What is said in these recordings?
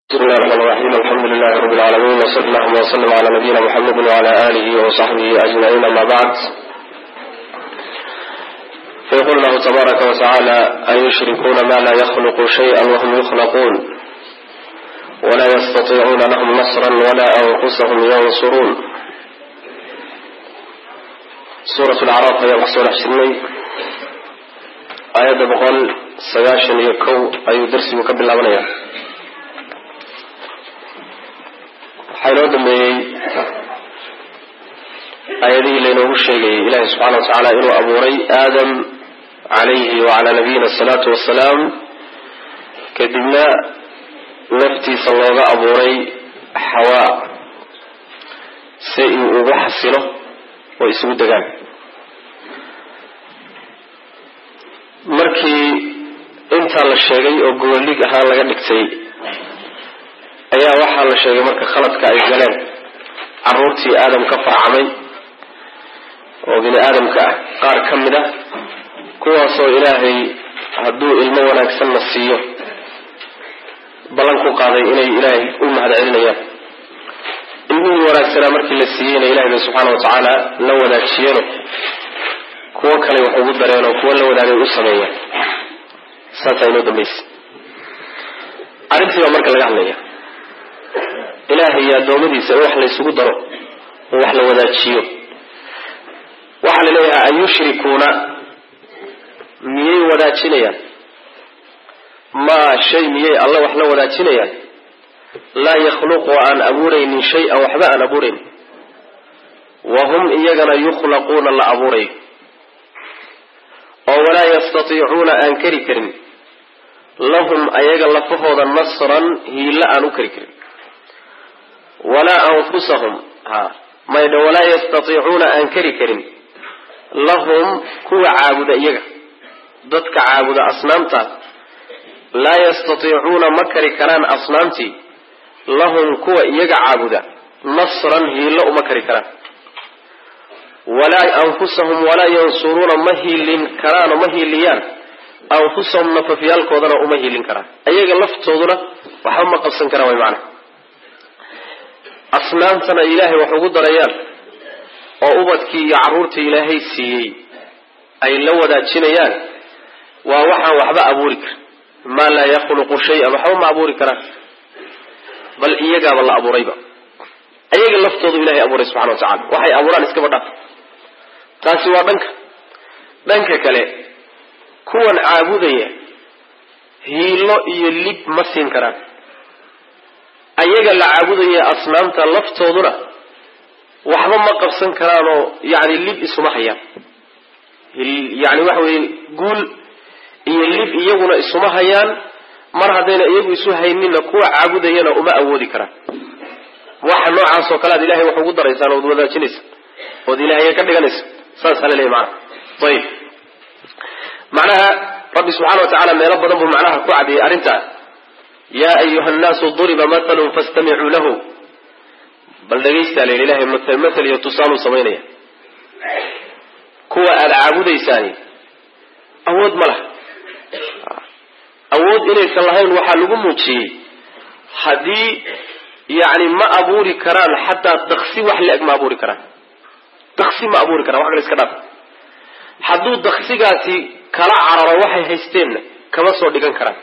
بسم الله الرحمن الرحيم الحمد لله رب العالمين وصلى اللهم وسلم على نبينا محمد وعلى آله وصحبه أجمعين أما بعد فيقول الله تبارك وتعالى أيشركون ما لا يخلق شيئا وهم يخلقون ولا يستطيعون لهم نصرا ولا أنفسهم ينصرون سورة الأعراف هي بحث ونحسني آية بقول سياشن يكو أي درس مكبل الله waxaa inoo dambeeyey aayadihii laynoogu sheegayay ilaahi subxaana wa tacaala inuu abuuray aadam calayhi wacalaa nabiyina asalaatu wassalaam kadibna naftiisa looga abuuray xawaa si uu ugu xasilo oo isugu degaan markii intaa la sheegay oo goboldhig ahaan laga dhigtay ayaa waxaa la sheegay marka khaladka ay galeen caruurtii aadam ka farcamay oo bini aadamka ah qaar ka mid ah kuwaasoo ilaahay hadduu ilmo wanaagsanna siiyo ballan ku qaaday inay ilaahay u mahad celinayaan ilmihii wanaagsanaa markii la siiyeyna ilahay bay subxaana wa tacaala la wadaajiyeno kuwo kale wax ugu dareenoo kuwo la wadaagay u sameeyaan saasaa inoo dambaysa arrintii baa marka laga hadlaya ilaahay iyo addoommadiisa in wax laysugu daro oo wax la wadaajiyo waxaa la leeyahay an yushrikuuna miyay wadaajinayaan maa shay miyay alla wax la wadaajinayaan laa yakhluqu aan abuuraynin shay-an waxba aan abuurayn wa hum iyagana yukhlaquuna la abuurayo oo walaa yastatiicuuna aan kari karin lahum ayaga lafahooda nasran hiilla aan u kari karin walaa anfusahum ha maydha walaa yastatiicuuna aan kari karin lahum kuwa caabuda iyaga dadka caabuda asnaamta laa yastatiicuuna ma kari karaan asnaamtii lahum kuwa iyaga caabuda nasran hiillo uma kari karaan walaa anfusahum walaa yansuruuna ma hiilin karaanoo ma hiiliyaan anfusahum nafafyaalkoodana uma hiilin karaan ayaga laftooduna waxba ma qabsan karaan way macana asnaamtana ilaahay wax ugu darayaan oo ubadkii iyo carruurtii ilaahay siiyey ay la wadaajinayaan waa waxaan waxba abuuri karin maa laa yakhluqu shay-an waxba ma abuuri karaan bal iyagaaba la abuurayba ayaga laftoodu ilahay abuuray subxana wa tacala waxay abuuraan iskaba dhaaf taasi waa dhanka dhanka kale kuwan caabudaya hiilo iyo lib ma siin karaan ayaga la caabudaya asnaamta laftooduna waxba ma qabsan karaanoo yani lib isuma hayaan yani waxa weye guul iyo lib iyaguna isuma hayaan mar haddayna iyagu isu hayninna kuwa caabudayana uma awoodi karaan waxa noocaas oo kale ad ilahay wax ugu daraysaan ood wadaajinaysa ood ilahaya ka dhiganaysa saasaa laleeyahy maana ayib macnaha rabbi subxana wa tacala meelo badan buu macnaha ku cadiyay arrintaa ya ayuha nnaasu duriba mathalun fastamicuu lahu bal dhegaysta la yidhi ilahay mathal mathal iyo tusaaluu samaynaya kuwa aada caabudaysaani awood ma laha awood inaysan lahayn waxaa lagu muujiyey haddii yacni ma abuuri karaan xataa daksi wax la-eg ma abuuri karaan daksi ma abuuri karaan wax kale iska dhaaf hadduu daksigaasi kala cararo waxay haysteenna kama soo dhigan karaan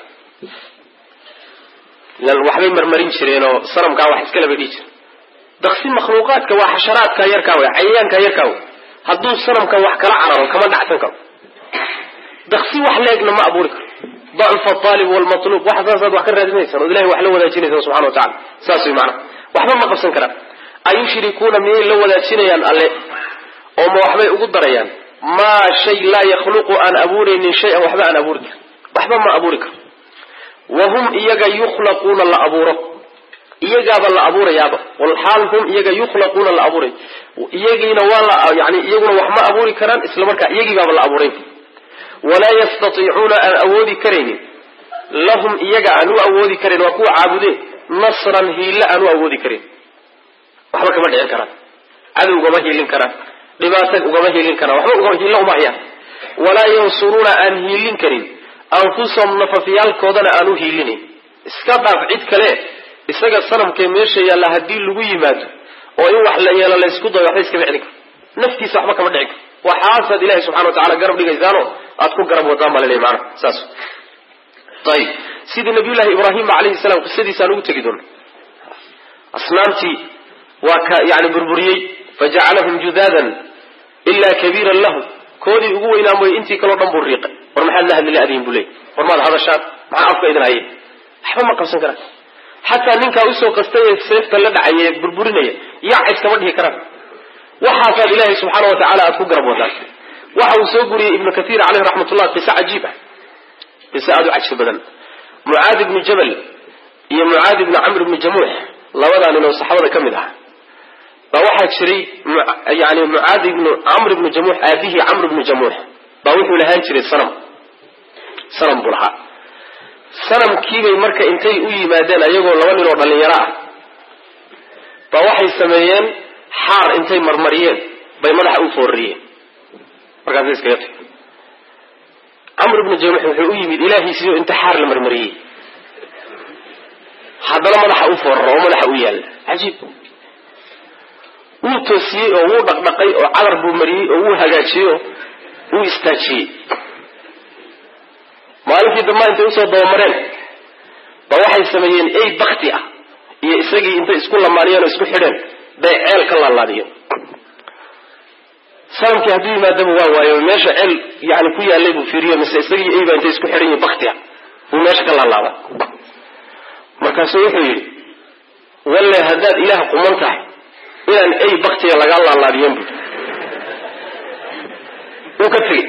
waxbay marmarin jireenoo sanamkaa wax iskale bay dhihi jire daksi makhluuqaadka waa xasharaadka yarkaa wey cayayaanka yarkaa wey hadduu sanamka wax kala cararo kama dhacsan karo daksi wax la-egna ma abuuri karo dacfa aalib walmatluub waxa saasaad wax ka raadinaysaan ood ilahay wax la wadaajinaysaan subxana wa tacala saas wey macnaha waxba ma qabsan karaan ayushrikuuna miyay la wadaajinayaan alle oo ma waxbay ugu darayaan maa shay laa yakhluqu aan abuuraynin shay-an waxba aan abuuri karin waxba ma abuuri karo wahum iyaga yukhlaquuna la abuuro iyagaaba la abuurayaaba walxaal hum iyaga yukhlaquuna la abuuray iyagiina waa la yani iyaguna wax ma abuuri karaan isla markaa iyagiibaaba la abuuray walaa yastatiicuuna aan awoodi karaynin lahum iyaga aan u awoodi karayn waa kuwa caabudee nasran hiilla aan u awoodi karin waxba kama dhicin karaan cadow ugama hiilin karaan dhibaata ugama hiilin karaan waxba hiilla uma hayaan walaa yansuruuna aan hiilin karin anfusahum nafafyaalkoodana aan u hiilinayn iska dhaaf cid kale isaga sanamkee meesha yaalla haddii lagu yimaado oo in wax la yeelo laysku dayo waxba iskama celin karo naftiisa waxba kama dhici karo waxaasaad ilahay subxana wa tacala garab dhigaysaano aad ku garab wadaan baa laleeyahy maanaha saas ayib sidii nabiyullahi ibraahima calayhi salaam qisadiisaan ugu tegi doona asnaamtii waa ka yani burburiyey fajacalahum judaadan ilaa kabiiran lahu koodii ugu weynaa mooye intii kaleo dhan buu riiqay war maxaad la hadli la-diin buu leey war maad hadashaan maxaa afka idin haye waxba ma qabsan karaan xataa ninkaa usoo qastay ee seefta la dhacaya ee burburinaya yac iskama dhihi karaan waxaasaad ilaahay subxaana wa tacala aad ku garab wadaan waxa uu soo guriyey ibnu kathiir caleyh raxmatullah qiso cajiib ah qiso aada u cajsi badan mucaad ibnu jabal iyo mucaad ibnu camr ibnu jamuux labadaa nin oo saxaabada ka mid ah baa waxaa jiray yani mucaad ibnu camr ibnu jamuux aabihii camr ibnu jamuux baa wuxuu lahaan jiray sanam sanam buu lahaa sanamkiibay marka intay u yimaadeen ayagoo laba nin oo dhallinyaro ah baa waxay sameeyeen xaar intay marmariyeen bay madaxa u foorariyeen markaasay iskaga tag camr ibnu jamuux wuxuu u yimid ilaahiisiyo inta xaar la marmariyey haddana madaxa u fooraro oo madaxa u yaalla cajiib wuu toosiyey oo wuu dhaqdhaqay oo cadar buu mariyey oo wuu hagaajiyey oo wuu istaajiyey maalinkii dambaa intay usoo dabamareen ba waxay sameeyeen ey bakti ah iyo isagii intay isku lamaaniyeen oo isku xidheen bay ceel ka laalaadiyeen sanamkii hadduu yimaadaba waa waayo meesha ceel yani ku yaallay buu fiiriyo mise isagii ey baa intay isku xidhan yihin bakti ah buu meesha ka laalaada markaasuu wuxuu yidhi walle haddaad ilaah quman tahay inaan ey baktiga lagaa laalaadiyen bui wuu ka tegey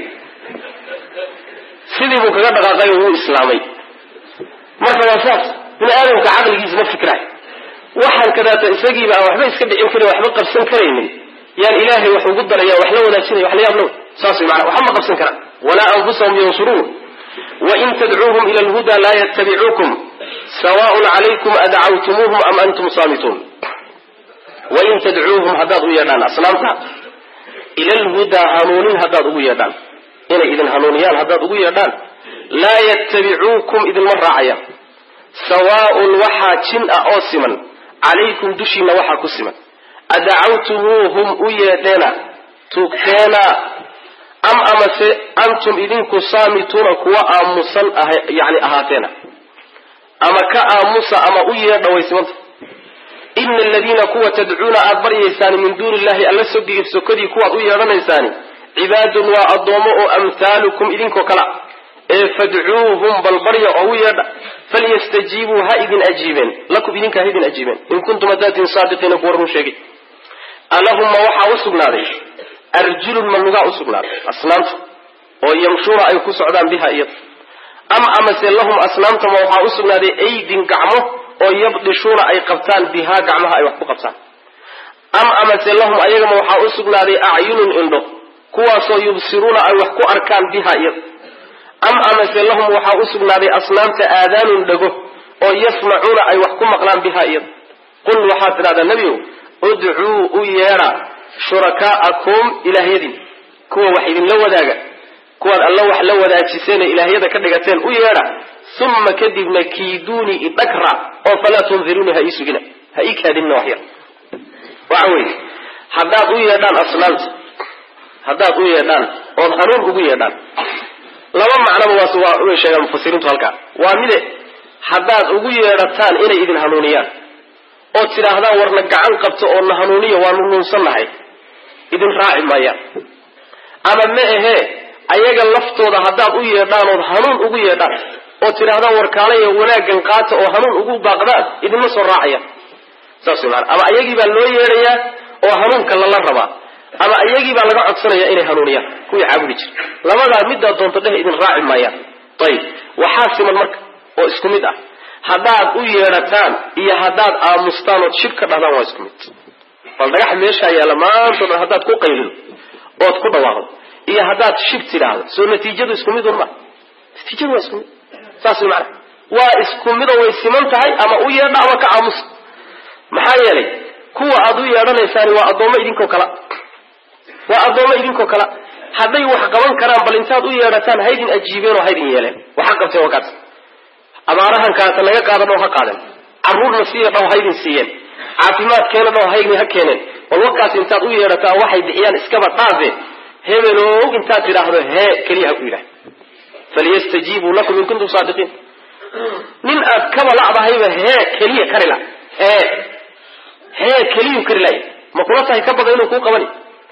sidii buu kaga dhaqaaqay oo wuu islaamay marka waa saas bini aadamka caqligiisa ma fikraay waxaan kadaata isagiiba aan waxba iska dhicin karin waxba qabsan karaynin yaan ilaahay wax ugu daraya wax la wadaajinaya wax la yaab low saas way maanaa waxba ma qabsan karaan walaa anfusahum yansuruun wain tadcuuhum ila alhuda laa yattabicuukum sawaءun calaykum adcawtumuuhum am antum saamituun wain tadcuuhum haddaad u yeedhaan asnaamta ila alhudaa hanuunin haddaad ugu yeedhaan inay idin hanuuniyaan haddaad ugu yeedhaan laa yattabicuukum idinma raacayaan sawaaun waxaa jin ah oo siman calaykum dushiina waxaa ku siman adacawtumuuhum u yeedheena tuugteena am amase antum idinku saamituuna kuwa aamusan yani ahaateena ama ka aamusa ama u yeedha way simanta ina aladiina kuwa tadcuuna aada baryaysaani min duuni illahi alla sogiga sokodii kuwaad u yeedhanaysaani cibaadun waa addoomo oo amhaalukum idinkoo kala ee fadcuuhum bal barya oo u yeedha falyastajiibuu ha idin ajiibeen lakum idinka ha idin ajiibeen in kuntum hadaatin saadiqiina kuwa run sheegay alahumma waxaa u sugnaaday arjulun ma lugaa u sugnaaday asnaamta oo yamshuuna ay ku socdaan biha iyada am amase lahum asnaamtama waxaa u sugnaaday aydin gacmo oo yabdishuuna ay qabtaan bihaa gacmaha ay wax ku qabtaan am amase lahum ayagama waxaa u sugnaaday acyunun indho kuwaasoo yubsiruuna ay wax ku arkaan biha iyada am amase lahum waxaa u sugnaaday asnaamta aadaanun dhago oo yasmacuuna ay wax ku maqlaan biha iyada qul waxaad tidhahdaa nebigow udcuu u yeedha shurakaa'akum ilaahyadiin kuwa wax idinla wadaaga kuwaad alla wax la wadaajiseen ee ilaahyada ka dhigateen u yeedha uma kadibna kiiduunii idhagra oo falaa tundiruuni ha ii sugina ha ii kaadinina wax yar waxa weeye haddaad u yeedhaan asnaamta haddaad u yeedhaan ood hanuun ugu yeedhaan laba macnaba waas waa way sheegaan mufasiriintu halkaa waa mide haddaad ugu yeedhataan inay idin hanuuniyaan ood tidhaahdaan warna gacan qabto oo na hanuuniya waanu nuunsannahay idin raaci maayaan ama ma ahee ayaga laftooda haddaad u yeedhaan ood hanuun ugu yeedhaan oo tidhaahdaan warkaalaya wanaaggan qaata oo hanuun ugu baaqdaan idinma soo raacayaan saas way maana ama ayagii baa loo yeedhayaa oo hanuunka lala rabaa ama iyagii baa laga codsanaya inay hanuuniyaan kuwii caabudi jira labadaa middaad doonto dheh idin raaci maayaan ayib waxaa siman marka oo isku mid ah haddaad u yeedhataan iyo haddaad aamustaan ood shib ka dhahdaan waa isku mid bal dhagax meeshaa yaalla maantao dhan haddaad ku qaylido ood ku dhawaaqdo iyo haddaad shib tidhaahdo soo natiijadu isku mid un ma natiijadu waa isku mid saas way macana waa isku midoo way siman tahay ama u yeedha ama ka aamusa maxaa yeelay kuwa aad u yeedhanaysaani waa addoommo idinkoo kala waa addoommo idinkoo kala hadday wax qaban karaan bal intaad u yeedhataan haydin ajiibeen oo haydin yeeleen waxa qabteen waa kaas abaarahan kaata naga qaadan oo ha qaaden caruurna siiya dhow haydin siiyeen caafimaadkeena dhow haydin ha keeneen bal wakaas intaad u yeedhataa waxay bixiyaan iskaba dhaafe hebelow intaad tidhaahdo hee keliya ha ku yidhah falyastajiibuu lakum in kuntum saadiqiin nin aad kaba la'dahayba hee keliya kari la hee hee keliyuu kari laya ma kula tahay ka badan inuu kuu qabani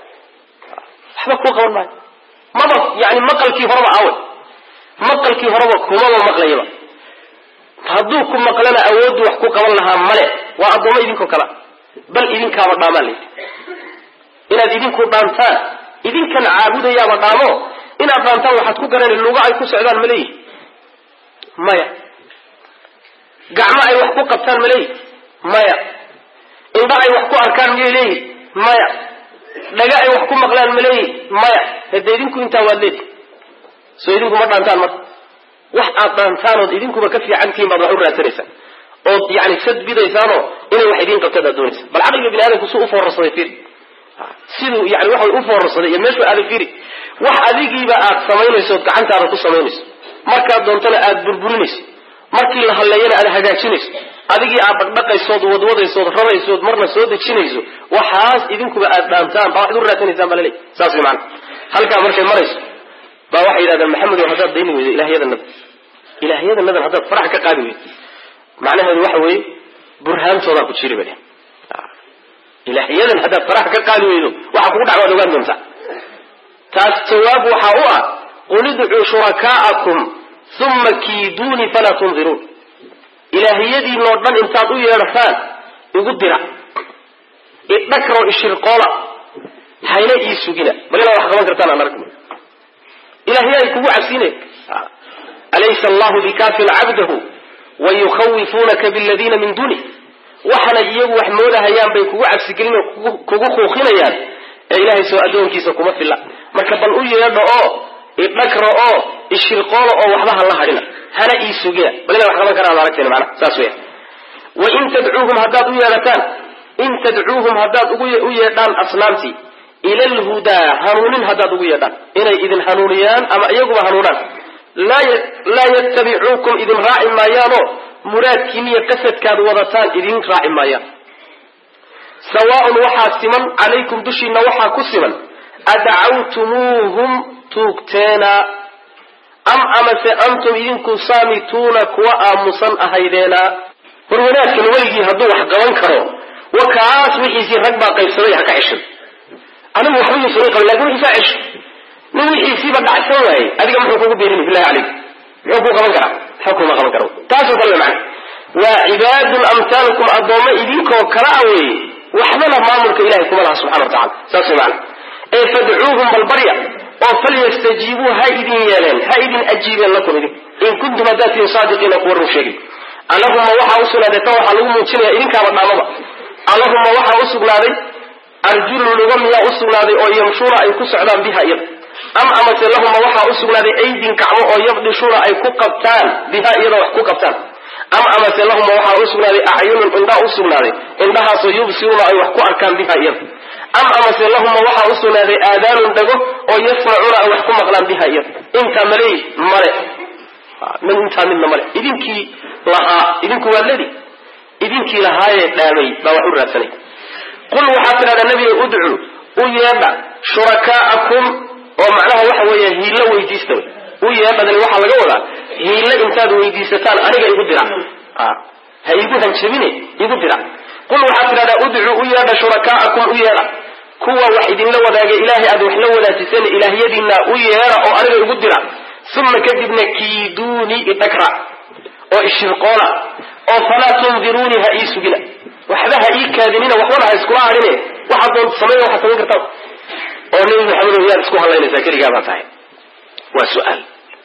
waxba kuu qaban maayo maba yani maqalkii horeba aaway maqalkii horeba kumaba maqlayaba hadduu ku maqlana awooddu wax ku qaban lahaa male waa addoommo idinkoo kala bal idinkaaba dhaamaan layidhi inaad idinku dhaantaan idinkan caabudayaaba dhaamo inaad dhaantaan waxaad ku garanay luga ay ku socdaan ma leeyihi maya gacmo ay wax ku qabtaan ma leeyihi maya indha ay wax ku arkaan miyay leeyihi maya dhaga ay wax ku maqlaan ma leeyihi maya hade idinku intaa waad leedi soo idinku ma dhaantaan marka wax aad dhaantaanood idinkuba ka fiicantihiin baad wax u raadsanaysaan ood yani sad bidaysaanoo inay wax idiin qabtaad aad doonaysa bal caqliga bini aadamku suu ufoorarsaday fiiri siduu yani waxa u foorarsaday iyo meeshuu aaday fiiri wax adigiiba aad samaynayso ood gacantaada ku samaynayso markaad doontana aad burburinayso markii la hadleeyana aad hagaajinayso adigii aad dhaqdhaqaysood wadwadaysood raraysood marna soo dejinayso waxaas idinkuba aad dhaantaan baa waxad u raadsanaysaan baa laleey saas way macana halkaa markay marayso baa waxay yidhahdaan maxamedow haddaad dayni weydo ilaahyadanada ilaahyadannadan haddaad farax ka qaadi weydo macnaheedu waxa weeye burhaantoodaa ku jiri ba ilaahyadan haddaad farax ka qaadi weydo waxa kugu dhac waad ogaan doontaa taas jawaab waxaa u ah qul idcuu shurakaa'akum uma kiiduuni falaa tundiruun ilaahiyadiinoo dhan intaad u yeedhataan igu dira idhakro ishirqoola hayna ii sugina bal inaad wax qaban kartaan aan aragno ilaahya ay kugu cabsiine alaysa allahu bikaafin cabdahu wayukhawifuunaka biladiina min duunih waxana iyagu wax moodahayaan bay kugu cabsigelin oo kugu kuuqinayaan ee ilaahay soo addoonkiisa kuma filla marka bal u yeedha oo idhakra oo ishirqoola oo waxba ha la hadhina hana ii sugina bal inaa wax qaban karaan ad aragteen maana saas weya wain tadcuuhum haddaad u yeedhataan in tadcuuhum haddaad u yeedhaan asnaamtii ila alhudaa hanuunin haddaad ugu yeedhaan inay idin hanuuniyaan ama iyaguba hanuunaan laa yattabicuukum idin raaci maayaanoo muraadkiiniyo qasadkaad wadataan idin raaci maayaan sawaaun waxaa siman calaykum dushiina waxaa ku siman adcawtumuuhum tuugteena am amase antum idinku saamituuna kuwa aamusan ahaydeena war wanaadkan weligii hadduu wax qaban karo wa kaas wixiisii rag baa qaybsaday ha ka ceshan anigu waxba yuusan qabin lakin wixiisaa cesho nin wixiisiiba dhacsan waayey adiga muxuu kugu beerini billahi calayk muxuu kuu qaban karaa waxba kuma qaban kara taasoo kale macna waa cibaadun amtaalukum addoommo idinkoo kala a weeye waxbana maamulka ilahay kuma laha subxana wa tacala saas way macna ee fadcuuhum balbarya oo falyastajiibuu ha idin yeeleen ha idin ajiibeen lakum idin in kuntum haddaad tihin saadiqiina kuwa run sheegin allahuma waxaa u sugnaaday tan waxaa lagu muujinaya idinkaaba dhaamaba allahuma waxaa u sugnaaday arjulun luga miyaa u sugnaaday oo yamshuuna ay ku socdaan biha iyada am amase lahuma waxaa u sugnaaday aydin gacmo oo yabdishuuna ay ku qabtaan biha iyada wax ku qabtaan am amase lahuma waxaa u sugnaaday acyunun indhaa u sugnaaday indhahaasoo yubsiruuna ay wax ku arkaan biha iyada am amase lahuma waxaa u sugnaaday aadaanun dhago oo yasmacuuna ay wax ku maqlaan biha iyada intaa maleey male intaa midna male idinkii lahaa idinku waa ledi idinkii lahaayee dhaamay baa wax u raadsanay qul waxaad tidhahdaa nebiga udcuu u yeedha shurakaa'akum oo macnaha waxa weeye hiillo weydiista wey u yeedhadani waxaa laga wadaa hiillo intaad weydiisataan aniga igu dira ha igu hanjabine igu dira qul waxaad tidhahdaa udcuu u yeedha shurakaa'akum u yeedha kuwa wax idinla wadaaga ilaahay aad wax la wadaajiseen ilaahyadiinna u yeedha oo aniga igu dira uma kadibna kiiduuni idhagra oo ishirqoola oo falaa tundiruuni ha ii sugina waxba ha ii kaadinina waxbana ha iskula hadhine waxaad doonta samayn waxaad samayn kartaa oo nebi maxamedow yaad isku hadlaynaysaa keligaa baa tahay waa su-aal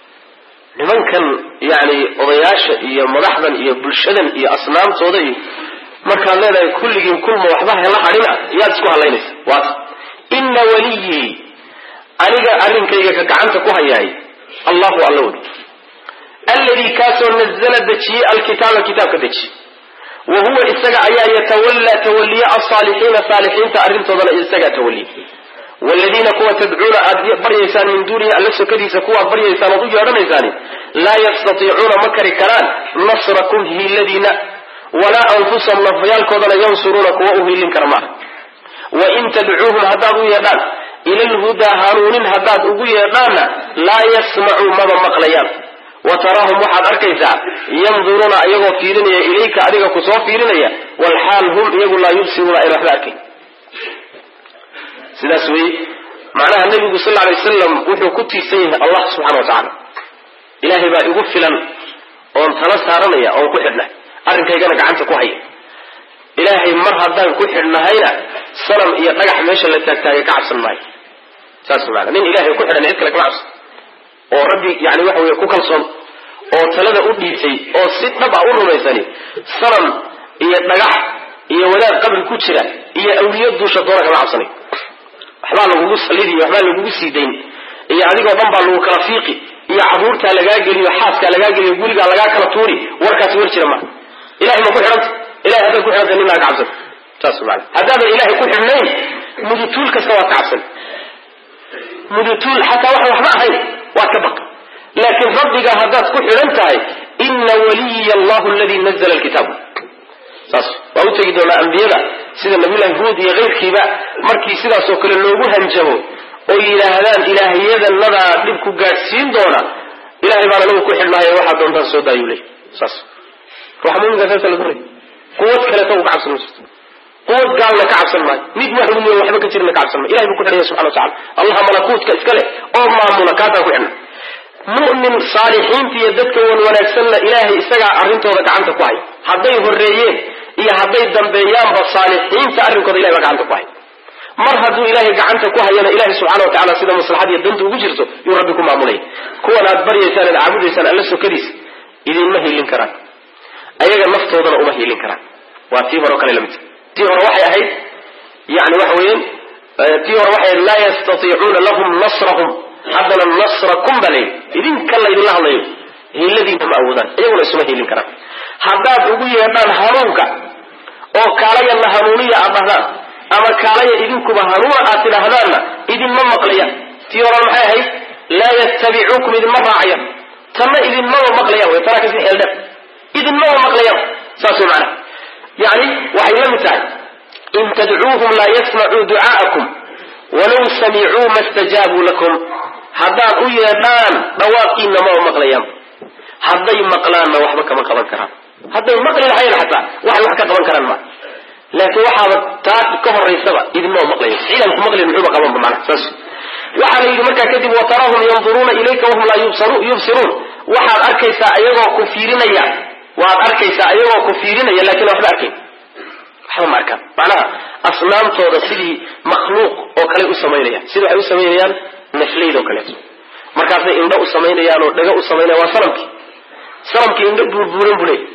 nimankan yani odayaasha iyo madaxdan iyo bulshadan iyo asnaamtooda iyo markaad leedahay kulligiin kulma waxba hela hadhina yaad isku hadlaynaysa waata ina waliyii aniga arrinkayga ka gacanta ku hayaay allahu alla wey alladii kaasoo nazla dejiyey alkitaaba kitaabka dejiye wa huwa isaga ayaa yatawallaa tawaliya alsaalixiina saalixiinta arrintoodana isagaa tawaliya wladiina kuwa tadcuuna aad baryaysaan min duunihi alla sokadiisa kuwaad baryaysaan ood u yeedhanaysaani laa yastatiicuuna ma kari karaan nasrakum hiiladiina walaa anfusahum nafyaalkoodana yansuruuna kuwa u hiilin kara maaha wain tadcuuhum haddaad u yeedhaan ila lhudaa hanuunin haddaad ugu yeedhaanna laa yasmacuu maba maqlayaan wa taraahum waxaad arkaysaa yanduruuna iyagoo fiirinaya ilayka adiga kusoo fiirinaya walxaal hum iyagu laa yubsiruuna ayna waxba arkayn sidaas weye macnaha nebigu sal alay wasalam wuxuu ku tiirsan yahay allah subxana wa tacaala ilaahay baa igu filan oon tala saaranaya oon ku xidhnay arrinkaygana gacanta ku haya ilaahay mar haddaan ku xidhnahayna sanam iyo dhagax meesha la taagtaagay ka cabsan maayo saas maana nin ilahay ku xidhan cid kale kama cabsan oo rabbi yani waxa weye ku kalsoon oo talada u dhiibtay oo si dhab a u rumaysani sanam iyo dhagax iyo wadaad qabri ku jira iyo awliyo duusha doona kama cabsanay waxbaa lagugu salidiy waxbaa lagugu sii dayn iyo adigoo dhan baa lagu kala fiiqi iyo caruurtaa lagaa geliyo xaaskaa lagaa geliyo gurigaa lagaa kala tuuri warkaasi war jira ma ilahay ma ku xidhanta ilahay haddaad ku xidhanta ninaa ka cabsan saas maana haddaadan ilahay ku xidhnayn mudutuul kasta waad ka cabsan mudutuul xataa waxaan waxba ahayn waad ka baq laakiin rabbiga haddaad ku xidhan tahay ina waliya allahu aladii nazla alkitaab saas waa u tegi doonaa ambiyada sida nabiyullahi huud iyo keyrkiiba markii sidaasoo kale loogu hanjabo oo yidhaahdaan ilaahiyadanadaa dhib ku gaadhsiin doona ilahay baan anagu ku xidhnahay waxaa doontaan soo daayuu ley saas ruuxa muminka saasa la doonay quwad kaleeta u ka cabsan ma jirto quwad gaalna ka cabsan maayo mid waxumiyo waxba ka jirna ka cabsan maayo ilahay buu ku xidhaya subxana wa tacala allaha malakuutka iska leh oo maamula kaasaan ku xidhna mu'min saalixiinta iyo dadka wan wanaagsanna ilaahay isagaa arrintooda gacanta ku hay hadday horreeyeen iyo hadday dambeeyaanba saalixiinta arrinkooda ilahay baa gacanta ku hay mar hadduu ilaahay gacanta ku hayana ilahay subxana wa tacala sida maslaxad iyo danta ugu jirto yuu rabbi ku maamulay kuwan aad baryaysaan aad caabudaysaan alla sokadiisa idinma hiilin karaan ayaga naftoodana uma hiilin karaan waa tii hore o kale lamid tii hore waxay ahayd yani waxa weeyaan tii hore waxay ahayd laa yastatiicuuna lahum nasrahum haddana nasrakum baa layidhi idinka laydinla hadlayo hiiladiina ma awoodaan iyaguna isuma hiilin karaan haddaad ugu yeedhaan hanuunka oo kaalayana hanuuniya aad dhahdaan ama kaalaya idinkuba hanuuna aad tidhaahdaanna idinma maqlayaan tii hore maxay ahayd laa yattabicuukum idinma raacayaan tanna idinmaba maqlayaan way tanaa kasii xeeldheer idinmaba maqlayaan saas way macnaha yani waxay la mid tahay in tadcuuhum laa yasmacuu ducaa'akum walaw samicuu ma stajaabuu lakum haddaad u yeedhaan dhawaaqiinna maba maqlayaan hadday maqlaanna waxba kama qaban karaan hadday maqli lahayn xataa waxay wax ka qaban karaan ma laakiin waxaaba taa ka horaysaba idinmaba maqlayo ciidan ku maqlin muxuuba qabanba macnaha saas waxaa la yidhi markaa kadib wataraahum yanduruuna ilayka wahum laa yubsiruun waxaad arkaysaa ayagoo ku fiirinaya waad arkaysaa ayagoo ku fiirinaya lakin waxba arkayn waxba ma arkaan macnaha asnaamtooda sidii makhluuq oo kale u samaynayaan sida waxay u samaynayaan nafleyd oo kaleeto markaasay indho u samaynayaan oo dhago u samaynayaan waa sanamkii sanamkii indho buurbuuran buu leey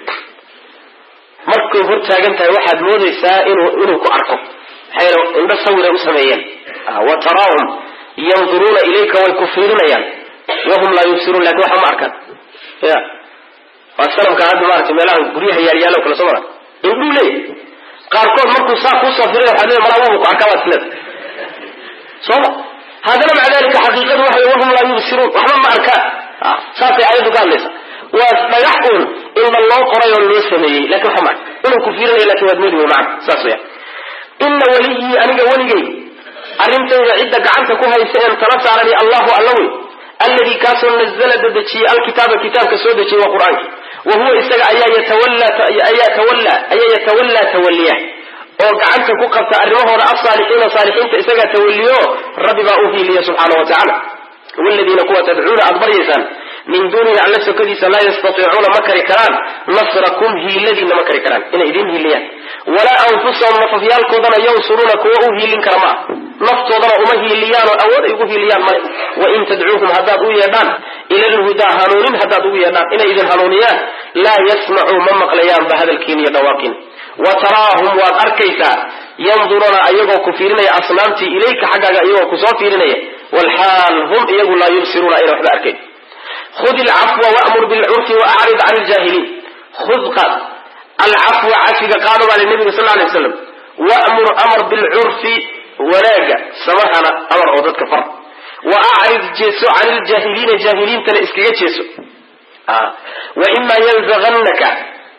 markay hor taagan tahay waxaad moodaysaa inuu inuu ku arko maxaa yeele indho sawiray u sameeyeen wa taraahum yanduruuna ilayka way ku fiirinayaan wahum laa yubsiruun lakin waxba ma arkaan ya waa sanamka hadda maarata meelaha guryaha yaalyaalo kale soo mara indhuu leeyahy qaarkood markuu saa kuusoo firay waxaad leedahay malaa ku arkaa baad isleedahay sooma haddana maca dalika xaqiiqadu waxay wahum laa yubsiruun waxba ma arkaan saasay aayaddu ka hadlaysa waa dhagax uun indha loo qoray oo loo sameeyey lakin waxa ma arka inuu ku fiirinayo lakin waad moodi macna saas weya ina weliyii aniga weligay arrintayda cidda gacanta ku haysa een tala saarani allahu alla wey alladii kaasoo nazla dadejiyey alkitaaba kitaabka soo dejiyey waa qur-aanki wa huwa isaga ayaa yatawallaayaa tawallaa ayaa yatawallaa tawalliya oo gacanta ku qabta arrimahooda alsaalixiina saalixiinta isagaa tawalliyo rabbi baa u hiiliya subxaana wa tacaala waladiina kuwa tadcuuna aada baryaysaan min duunihi alla sokadiisa laa yastatiicuuna ma kari karaan nasrakum hiiladiina ma kari karaan inay idin hiiliyaan walaa anfusahum nafafyaalkoodana yansuruuna kuwa u hiilin kara ma ah naftoodana uma hiiliyaan oo awood ay ugu hiiliyaan male wain tadcuuhum haddaad u yeedhaan ila lhudaa hanuunin haddaad ugu yeedhaan inay idin hanuuniyaan laa yasmacuu ma maqlayaanba hadalkiin iyo dhawaaqiin wa taraahum waad arkaysaa yanduruuna ayagoo ku fiirinaya asnaamtii ilayka xaggaaga iyagoo kusoo fiirinaya walxaal hum iyagu laa yubsiruuna ayna waxba arkayn khud ilcafwa wamur bilcurfi waacrid can iljaahiliin khud qaad alcafwa cafiga qaado baa li nabiga sal lay waslam wamur amar bilcurfi wanaaga samahana amar oo dadka far wa acrid jeeso can iljaahiliina jaahiliintana iskaga jeeso waima yanzaganaka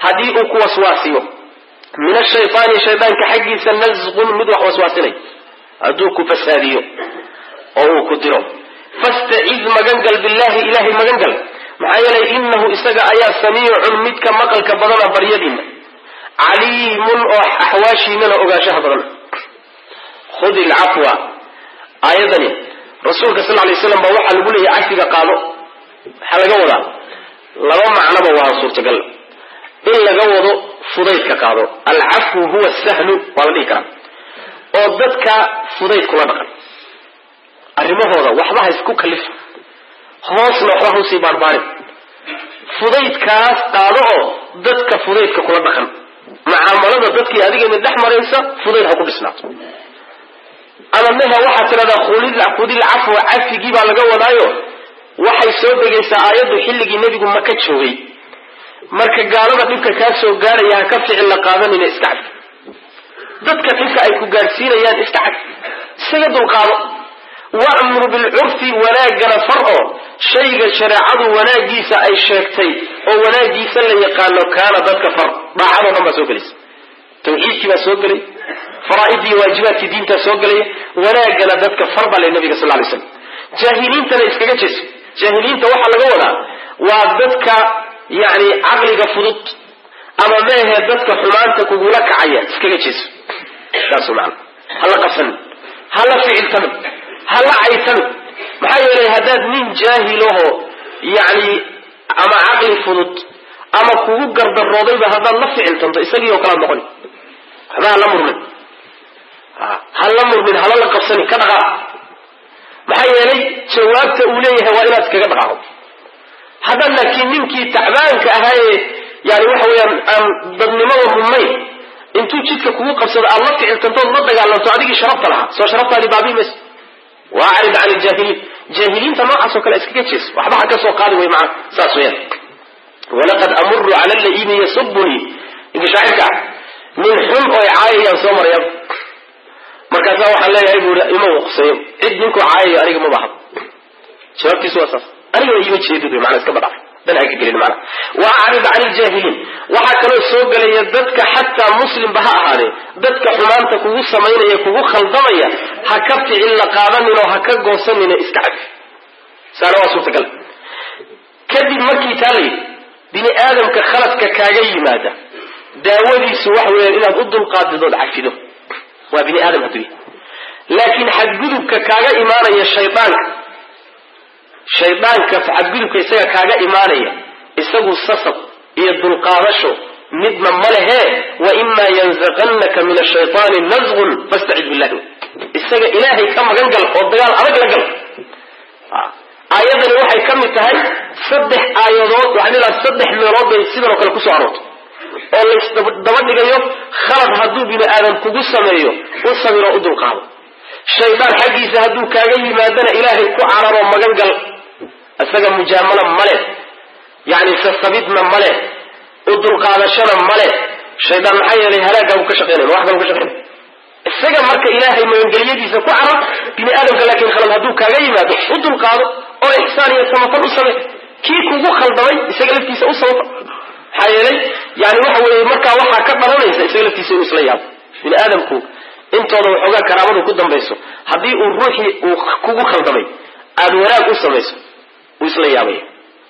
haddii uu ku waswaasiyo min ashaytaani shaydaanka xaggiisa nasqun mid wax waswaasinay hadduu ku fasaadiyo oo uu ku diro fastacid magangal billahi ilahay magangal maxaa yeelay inahu isaga ayaa samiicun midka maqalka badana baryadiina caliimun oo axwaashiinana ogaanshaha badan khud ilcafwa aayadani rasuulka sal lay slam baa waxaa lagu leeyahay cafiga qaado waxaa laga wadaa laba macnoba waa suurtagal in laga wado fudaydka qaado alcafwu huwa sahlu waa la dhihi karaa oo dadka fudayd kula dhaqan arrimahooda waxba ha isku kalif hoosna waxba hausii baarbaarin fudaydkaas qaado oo dadka fudaydka kula dhaqan mucaamalada dadkii adiga mid dhex maraysa fudayd ha ku dhisnaato ama meha waxaad tidhahdaa khudil cafwa cafigii baa laga wadaayo waxay soo degaysaa aayaddu xilligii nebigu maka joogay marka gaalada dhibka kaa soo gaaraya ha ka ficil la qaadanina iska cad dadka dhibka ay ku gaadhsiinayaan iska cad isaga dulqaado wa'mur bilcurfi wanaaggana far oo shayga shareecadu wanaagiisa ay sheegtay oo wanaagiisa la yaqaano kaana dadka far daacadoo dhan baa soo gelaysa tawxiidkii baa soo gelay faraa'iddii waajibaadkii diintaa soo gelaya wanaaggana dadka far baa lay nabiga sal lay slam jaahiliintana iskaga jeeso jaahiliinta waxaa laga wadaa waa dadka yani caqliga fudud ama meehe dadka xumaanta kugula kacaya iskaga jeeso saas maana hala qabsanin hala ficiltamin hala caytamin maxaa yeelay haddaad nin jaahilaho yani ama caqli fudud ama kugu gardaroodayba haddaad la ficiltanto isagii oo kalaad noqoni waxba hala murmin hala murmin hala la qabsanin ka dhaqaaq maxaa yeelay jawaabta uu leeyahay waa inaad iskaga dhaqaaqo haddaad laakiin ninkii tacbaanka ahaayee yani waxa weeyaan aan dadnimada mudnayn intuu jidka kugu qabsado aad la ficiltantood la dagaalanto adigii sharafta lahaa soo sharaftaadii baabii mayso waa acrid can iljaahiliin jaahiliinta noocaas oo kale iskaga jees waxba ha ka soo qaadi way macana saas weyaan walaqad amuru cala allaimi yasubunii ninka shaacirka ah nin xun oo caayayaan soo marayaan markaasaa waxaan leeyahay buuri ima uqseeyo cid ninkuu caayayo aniga ma baha jawaabtiisu waa saas aniga ima jeedid mana iska badhaaf dan ha ka gelin mana wa acrid can iljaahiliin waxaa kaloo soo gelaya dadka xataa muslimba ha ahaadee dadka xumaanta kugu samaynaya kugu khaldamaya ha ka ficil la qaadanin oo ha ka goosanina iska cafi saana waa suurtagal kadib markii taa la yidhi bini aadamka khaladka kaaga yimaada daawadiisu waxa weeyaan inaad u dulqaadidood cafido waa bini aadam hadduu yahay laakiin xadgudubka kaaga imaanaya shaydaanka shaydaanka xadgudubka isaga kaaga imaanaya isagu sasab iyo dulqaadasho midna ma lehe wa imaa yanzaqannaka min ashaytaani nasqun fastacid billahi isaga ilaahay ka magan gal oo dagaal adag la gal aayadani waxay ka mid tahay saddex aayadood waxaan ilaa saddex meelood bay sidan oo kale kusoo aroortay oo laysdaba dhigayo khalad hadduu bini aadam kugu sameeyo u sabiroo u dulqaado shaydaan xaggiisa hadduu kaaga yimaadana ilaahay ku cararoo magan gal isaga mujaamalo male yani sasabidna male u dulqaadashana male shaydaan maxaa yeelay halaagaabu ka shaqeynay wax kalu ka shaqeynay isaga marka ilaahay magangelyadiisa ku carar bini aadamka laakiin khalad hadduu kaaga yimaado u dulqaado oo ixsaan iyo samafal u samey kii kugu khaldamay isaga laftiisa u samafal maxaa yeelay yani waxa weeye markaa waxaa ka dhalanaysa isaga laftiisa inuu isla yaabo bini aadamku intooda waxoogaa karaamadu ku dambayso haddii uu ruuxii uu kugu khaldamay aada wanaag u samayso wuu isla yaabaya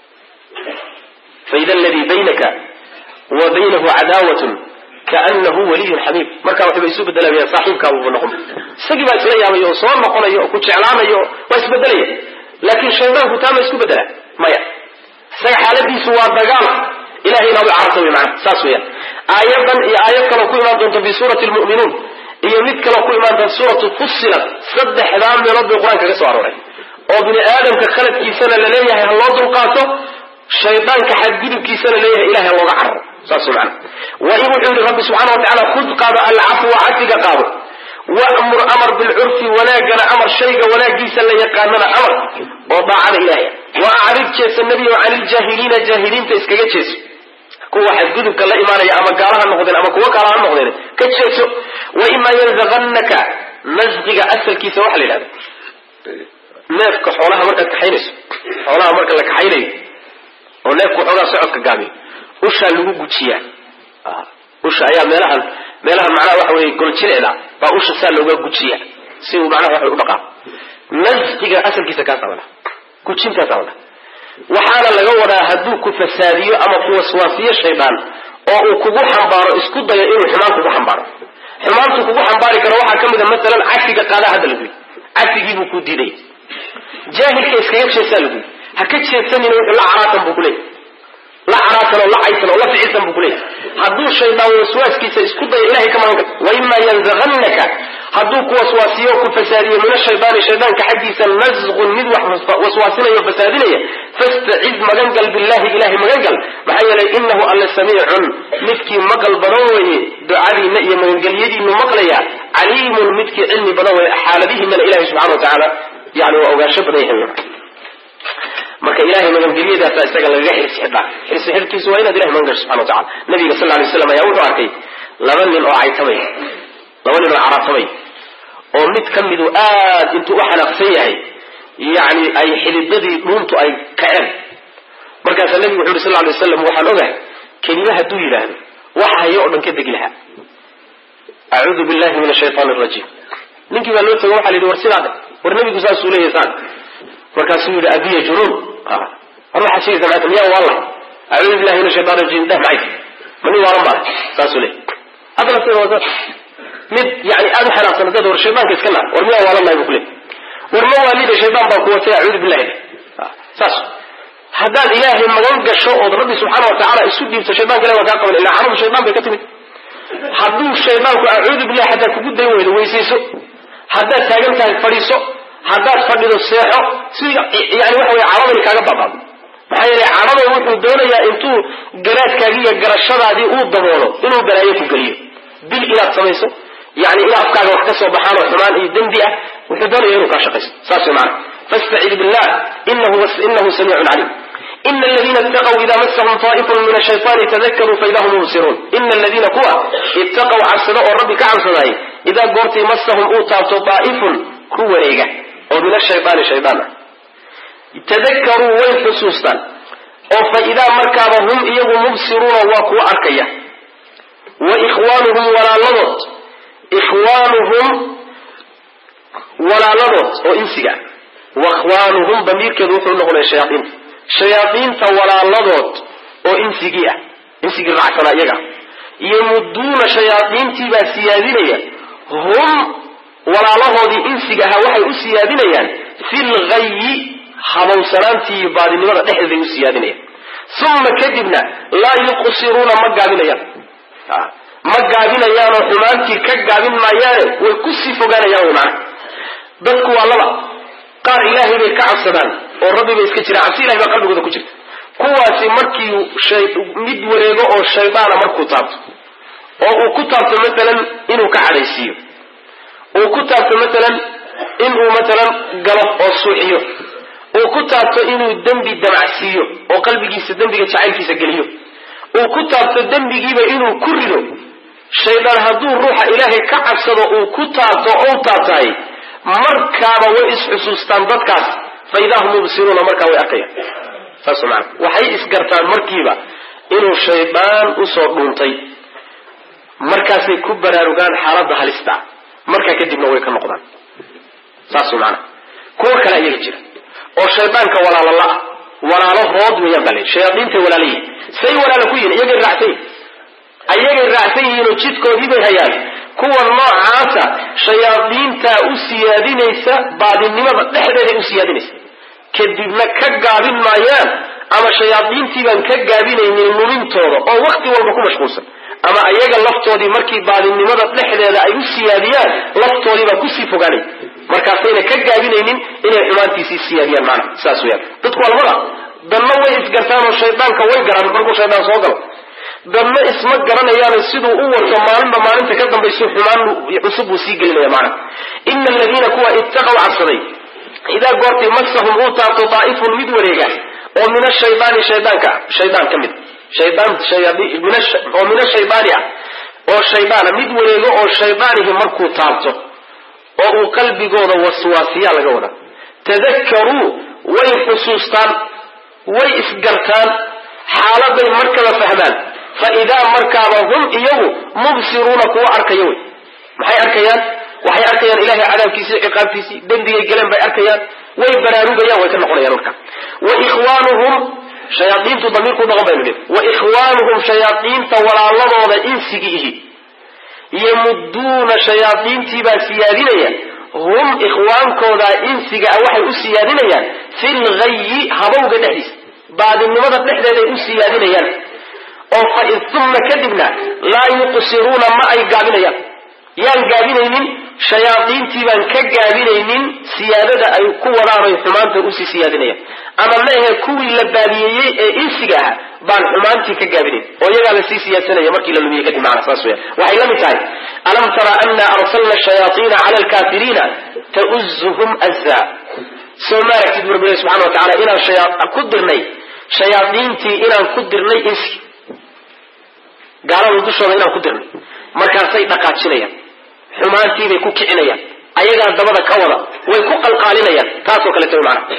faida aladii baynaka wa baynahu cadaawatun kaanahu waliyun xamiim markaa waxba isu bedelaya saaxiibkaabuba noqon isagii baa isla yaabaya oo soo noqonaya oo ku jeclaanaya oo waa isbedelaya laakiin shaydaanku taa ma isku bedela maya isaga xaaladiisu waa dagaal ilahay inaad u cararta wy maana saas weyaan aayadan iyo aayad kaloo ku imaan doonta fi suurati lmu'minuun iyo mid kaloo ku imaan doonta suuratu fussilat saddexdaa meelood bay qur-aanka ka soo arooray oo bini aadamka khaladkiisana laleeyahay ha loo dulqaato shaydaanka xadgudubkiisana leeyahay ilahay ha looga cararo saas wey maana wain wuxuu yihi rabbi subxana wa tacala khud qaado alcafwa cafiga qaado wamur amar bilcurfi wanaagana amar shayga wanaagiisa la yaqaanana amar oo daacada ilaahay wa acrid jeesa nebiyo can iljaahiliina jaahiliinta iskaga jeeso kuwa xadgudubka la imaanaya ama gaalaha noqdeen ama kuwo kala ha noqdeen ka jeeso waimaa yanzaqannaka nasqiga asalkiisa waxa la yidhahda neefka xoolaha markaad kaxaynayso xoolaha marka la kaxaynayo oo neefku xoogaa socodka gaabiyo ushaa lagu gujiyaa usha ayaa meelahan meelahan macnaha waxa weye goljileeda baa usha saa looga gujiya si uu macnaha waxa u dhaqaa nasqiga asalkiisa kaasa la gujintaasa la waxaana laga wadaa hadduu ku fasaadiyo ama ku waswaasiyo shaydaan oo uu kugu xambaaro isku dayo inuu xumaan kugu xambaaro xumaantu kugu xambaari karo waxaa ka mid a masalan cafiga qaadaa hadda laguyi cafigiibuu ku diiday jaahilka iskaga jeesaa laguyi ha ka jeedsanin wuxuu la caraatan buu kuleeyay la caraatan oo la caysan oo la ficilsan buu kuleeyay hadduu shaydaan waswaaskiisa isku dayo ilahay ka magan karto waima yanzaqannaka hadduu ku waswaasiyo ku fasaadiyo min ashaydaani shaydaanka xaggiisa nasqun mid wax waswaasinayo o fasaadinaya fastaciz magangal billahi ilahay magangal maxaa yeelay inahu alla samiicun midkii maqal badan weeye ducadiina iyo magangelyadiinu maqlaya caliimun midkii cilmi badan weeye xaaladihiinana ilahay subxana wa tacaala yani waa ogaansho badan yahay marka ilahay magangelyadaasa isaga lagaga xirsi xidhaa xirsi xidhkiisu waa inaad ilahay magan gasho subxana wa tacala nabiga sal lay slam ayaa wuxuu arkay laba nin oo caytamay laba nin oo caratamay oo mid ka midu aad intuu u xanaaqsan yahay yani ay xididadii dhuuntu ay kaceen markaasaa nabigu wuxu yuri sal lay waslam waxaan ogahay kelima hadduu yidhaahdo waxa hayo o dhan ka degi lahaa acuudu billahi min ashaytaan arajiim ninkii baa loo tago waxa la yidhi war sidaa dhe war nabigu saasuu leeyahy saan markaasuu yidhi abiya junuun war waxaad sheegaysaa maata miyaa waala acuudu billahi min ashaytaan rajiim dheh maxay ma nin waalan baa saasuu leeyay haddana sida waa saas mid yani aada u xanaaqsan dad war shaydaanka iska naar war miyaa waalan nahay bu kuley war ma waalida shaydaan baa kuwatay acuudu billahi saas haddaad ilaahay magan gasho ood rabbi subxaana wa tacaala isu dhiibto shaydanka ilahi waa kaa qaban illa caradu shaydaan bay ka timid hadduu shaydaanku acuudu billahi haddaad kugu dayn weydo weysayso haddaad taagan tahay fadhiiso haddaad fadhido seexo si yani waxa weye caradani kaaga babaado maxaa yeelay cadhada wuxuu doonayaa intuu garaadkaagii iyo garashadaadii uu daboolo inuu balaayo ku geliyo bil inaad samayso yani in afkaaga wax ka soo baxaan oo xumaan iyo dembi ah wuxuu doonaya inuu kaa shaqayso saas way maana fastacid billah inahu samiicun calim ina aladiina itaqw ida masahum taa'ifun min ashayطaani tadakaruu faida hum mubsiruun ina aladiina kuwa itaqw cabsada oo rabbi ka cabsadaayay idaa goortii masahum uu taabto daa'ifun ku wareega oo min ashayطaani shaydaan ah tadakaruu way xusuustaan oo fa idaa markaaba hum iyagu mubsiruuna waa kuwa arkaya wa ikhwaanuhum walaaladood ikhwaanuhum walaaladood oo insiga wa ikhwaanuhum damiirkeedu wuxuu noqonaya shayaaiinta shayaaiinta walaaladood oo insigii ah insigii raacsanaa iyaga yamuduuna shayaaiintii baa siyaadinaya hum walaalahoodii insiga ahaa waxay u siyaadinayaan fil ghayi habowsanaantii iyo baadinimada dhexdeeday u siyaadinayaan uma kadibna laa yuqsiruuna ma gaabinayaan ma gaabinayaanoo xumaantii ka gaabin maayaane way kusii fogaanayaan wy maana dadku waa laba qaar ilaahay bay ka cabsadaan oo rabbi bay iska jiraan cabsi ilahay baa qalbigooda ku jirta kuwaasi markii mid wareego oo shaydaana markuu taabto oo uu ku taabto maalan inuu ka cadhaysiiyo uu ku taabto maalan inuu maalan galo oo suuxiyo uu ku taabto inuu dembi damacsiiyo oo qalbigiisa dembiga jacaylkiisa geliyo uu ku taabto dembigiiba inuu ku rido shaydaan hadduu ruuxa ilaahay ka cabsado uu ku taabto ou taabtahay markaaba way isxusuustaan dadkaas fa idaa hum mubsiruuna markaa way arkayaan saas maana waxay isgartaan markiiba inuu shaydaan usoo dhuuntay markaasay ku baraarugaan xaaladda halista markaa kadibna way ka noqdaan saas maana kuwo kale ayaga jira oo shaydaanka walaalo la-ah walaalahood weeyaan baa la shayaadiintay walaala yihin say walaala ku yihin iyagay raacsan yihin ayagay raacsan yihiinoo jidkoodii bay hayaan kuwa noocaasa shayaadiintaa u siyaadinaysa baadinimada dhexdeeday u siyaadinaysa kadibna ka gaabin maayaan ama shayaadiintii baan ka gaabinaynin lumintooda oo wakti walba ku mashquulsan ama ayaga laftoodii markii baadinimada dhexdeeda ay u siyaadiyaan laftoodii baa kusii fogaanay markaasayna ka gaabinaynin inay xumaantiisii siyaadiyaan maana saas weyaan dadku waa labada danna way isgartaan oo shaydaanka way garaan markuu shaydaan soo galo dadna isma garanayaano siduu u wato maalinba maalinta ka dambayso xumaan cusub buu sii gelinaya maana ina aladiina kuwa ittaqaw cabsaday idaa goortii masahum uu taabto daa'ifun mid wareega oo min ashaydaani shaydaanka shaydaan ka mid shaydaan oo min ashaydaani ah oo shaydaana mid wareego oo shaydaanihi markuu taabto oo uu qalbigooda waswaasiyaa laga wadaa tadakaruu way xusuustaan way isgartaan xaaladay markaba fahmaan fa idaa markaaba hum iyagu mubsiruuna kuwa arkaya wey maxay arkayaan waxay arkayaan ilahay cadaabkiisii ciqaabtiisii dembigay galeen bay arkayaan way baraarugayaan way ka noqonayaan marka wa ikhwaanuhum shayaaiintu damiirku noqon baynu nidhi wa ikhwaanuhum shayaaiinta walaaladooda insigi ihi yamudduuna shayaaiintiibaa siyaadinaya hum ikhwaankooda insiga ah waxay u siyaadinayaan fil ghayi habowga dhexdiisa baadinimada dhexdeeday u siyaadinayaan oo fa uma kadibna laa yuqsiruuna ma ay gaabinayaan yaan gaabinaynin shayaaiintii baan ka gaabinaynin siyaadada ay ku wadaanay xumaanta usii siyaadinayaan ama maahe kuwii la baadiyeeyey ee insiga ah baan xumaantii ka gaabinayn oo iyagaa lasii siyaadsanaya markii la lumiye kadib macna saas weya waxay la mid tahay alam tara ana arsalna shayaaiina cala alkafiriina tauzuhum azza soo ma aragtid bu rabbi subxana wa tacala inaan ku dirnay shayaaiintii inaan ku dirnay insi gaalada dushooda inaan ku dirnay markaasay dhaqaajinayaan xumaantiibay ku kicinayaan ayagaa dabada ka wada way ku qalqaalinayaan taasoo kaleeto wy maana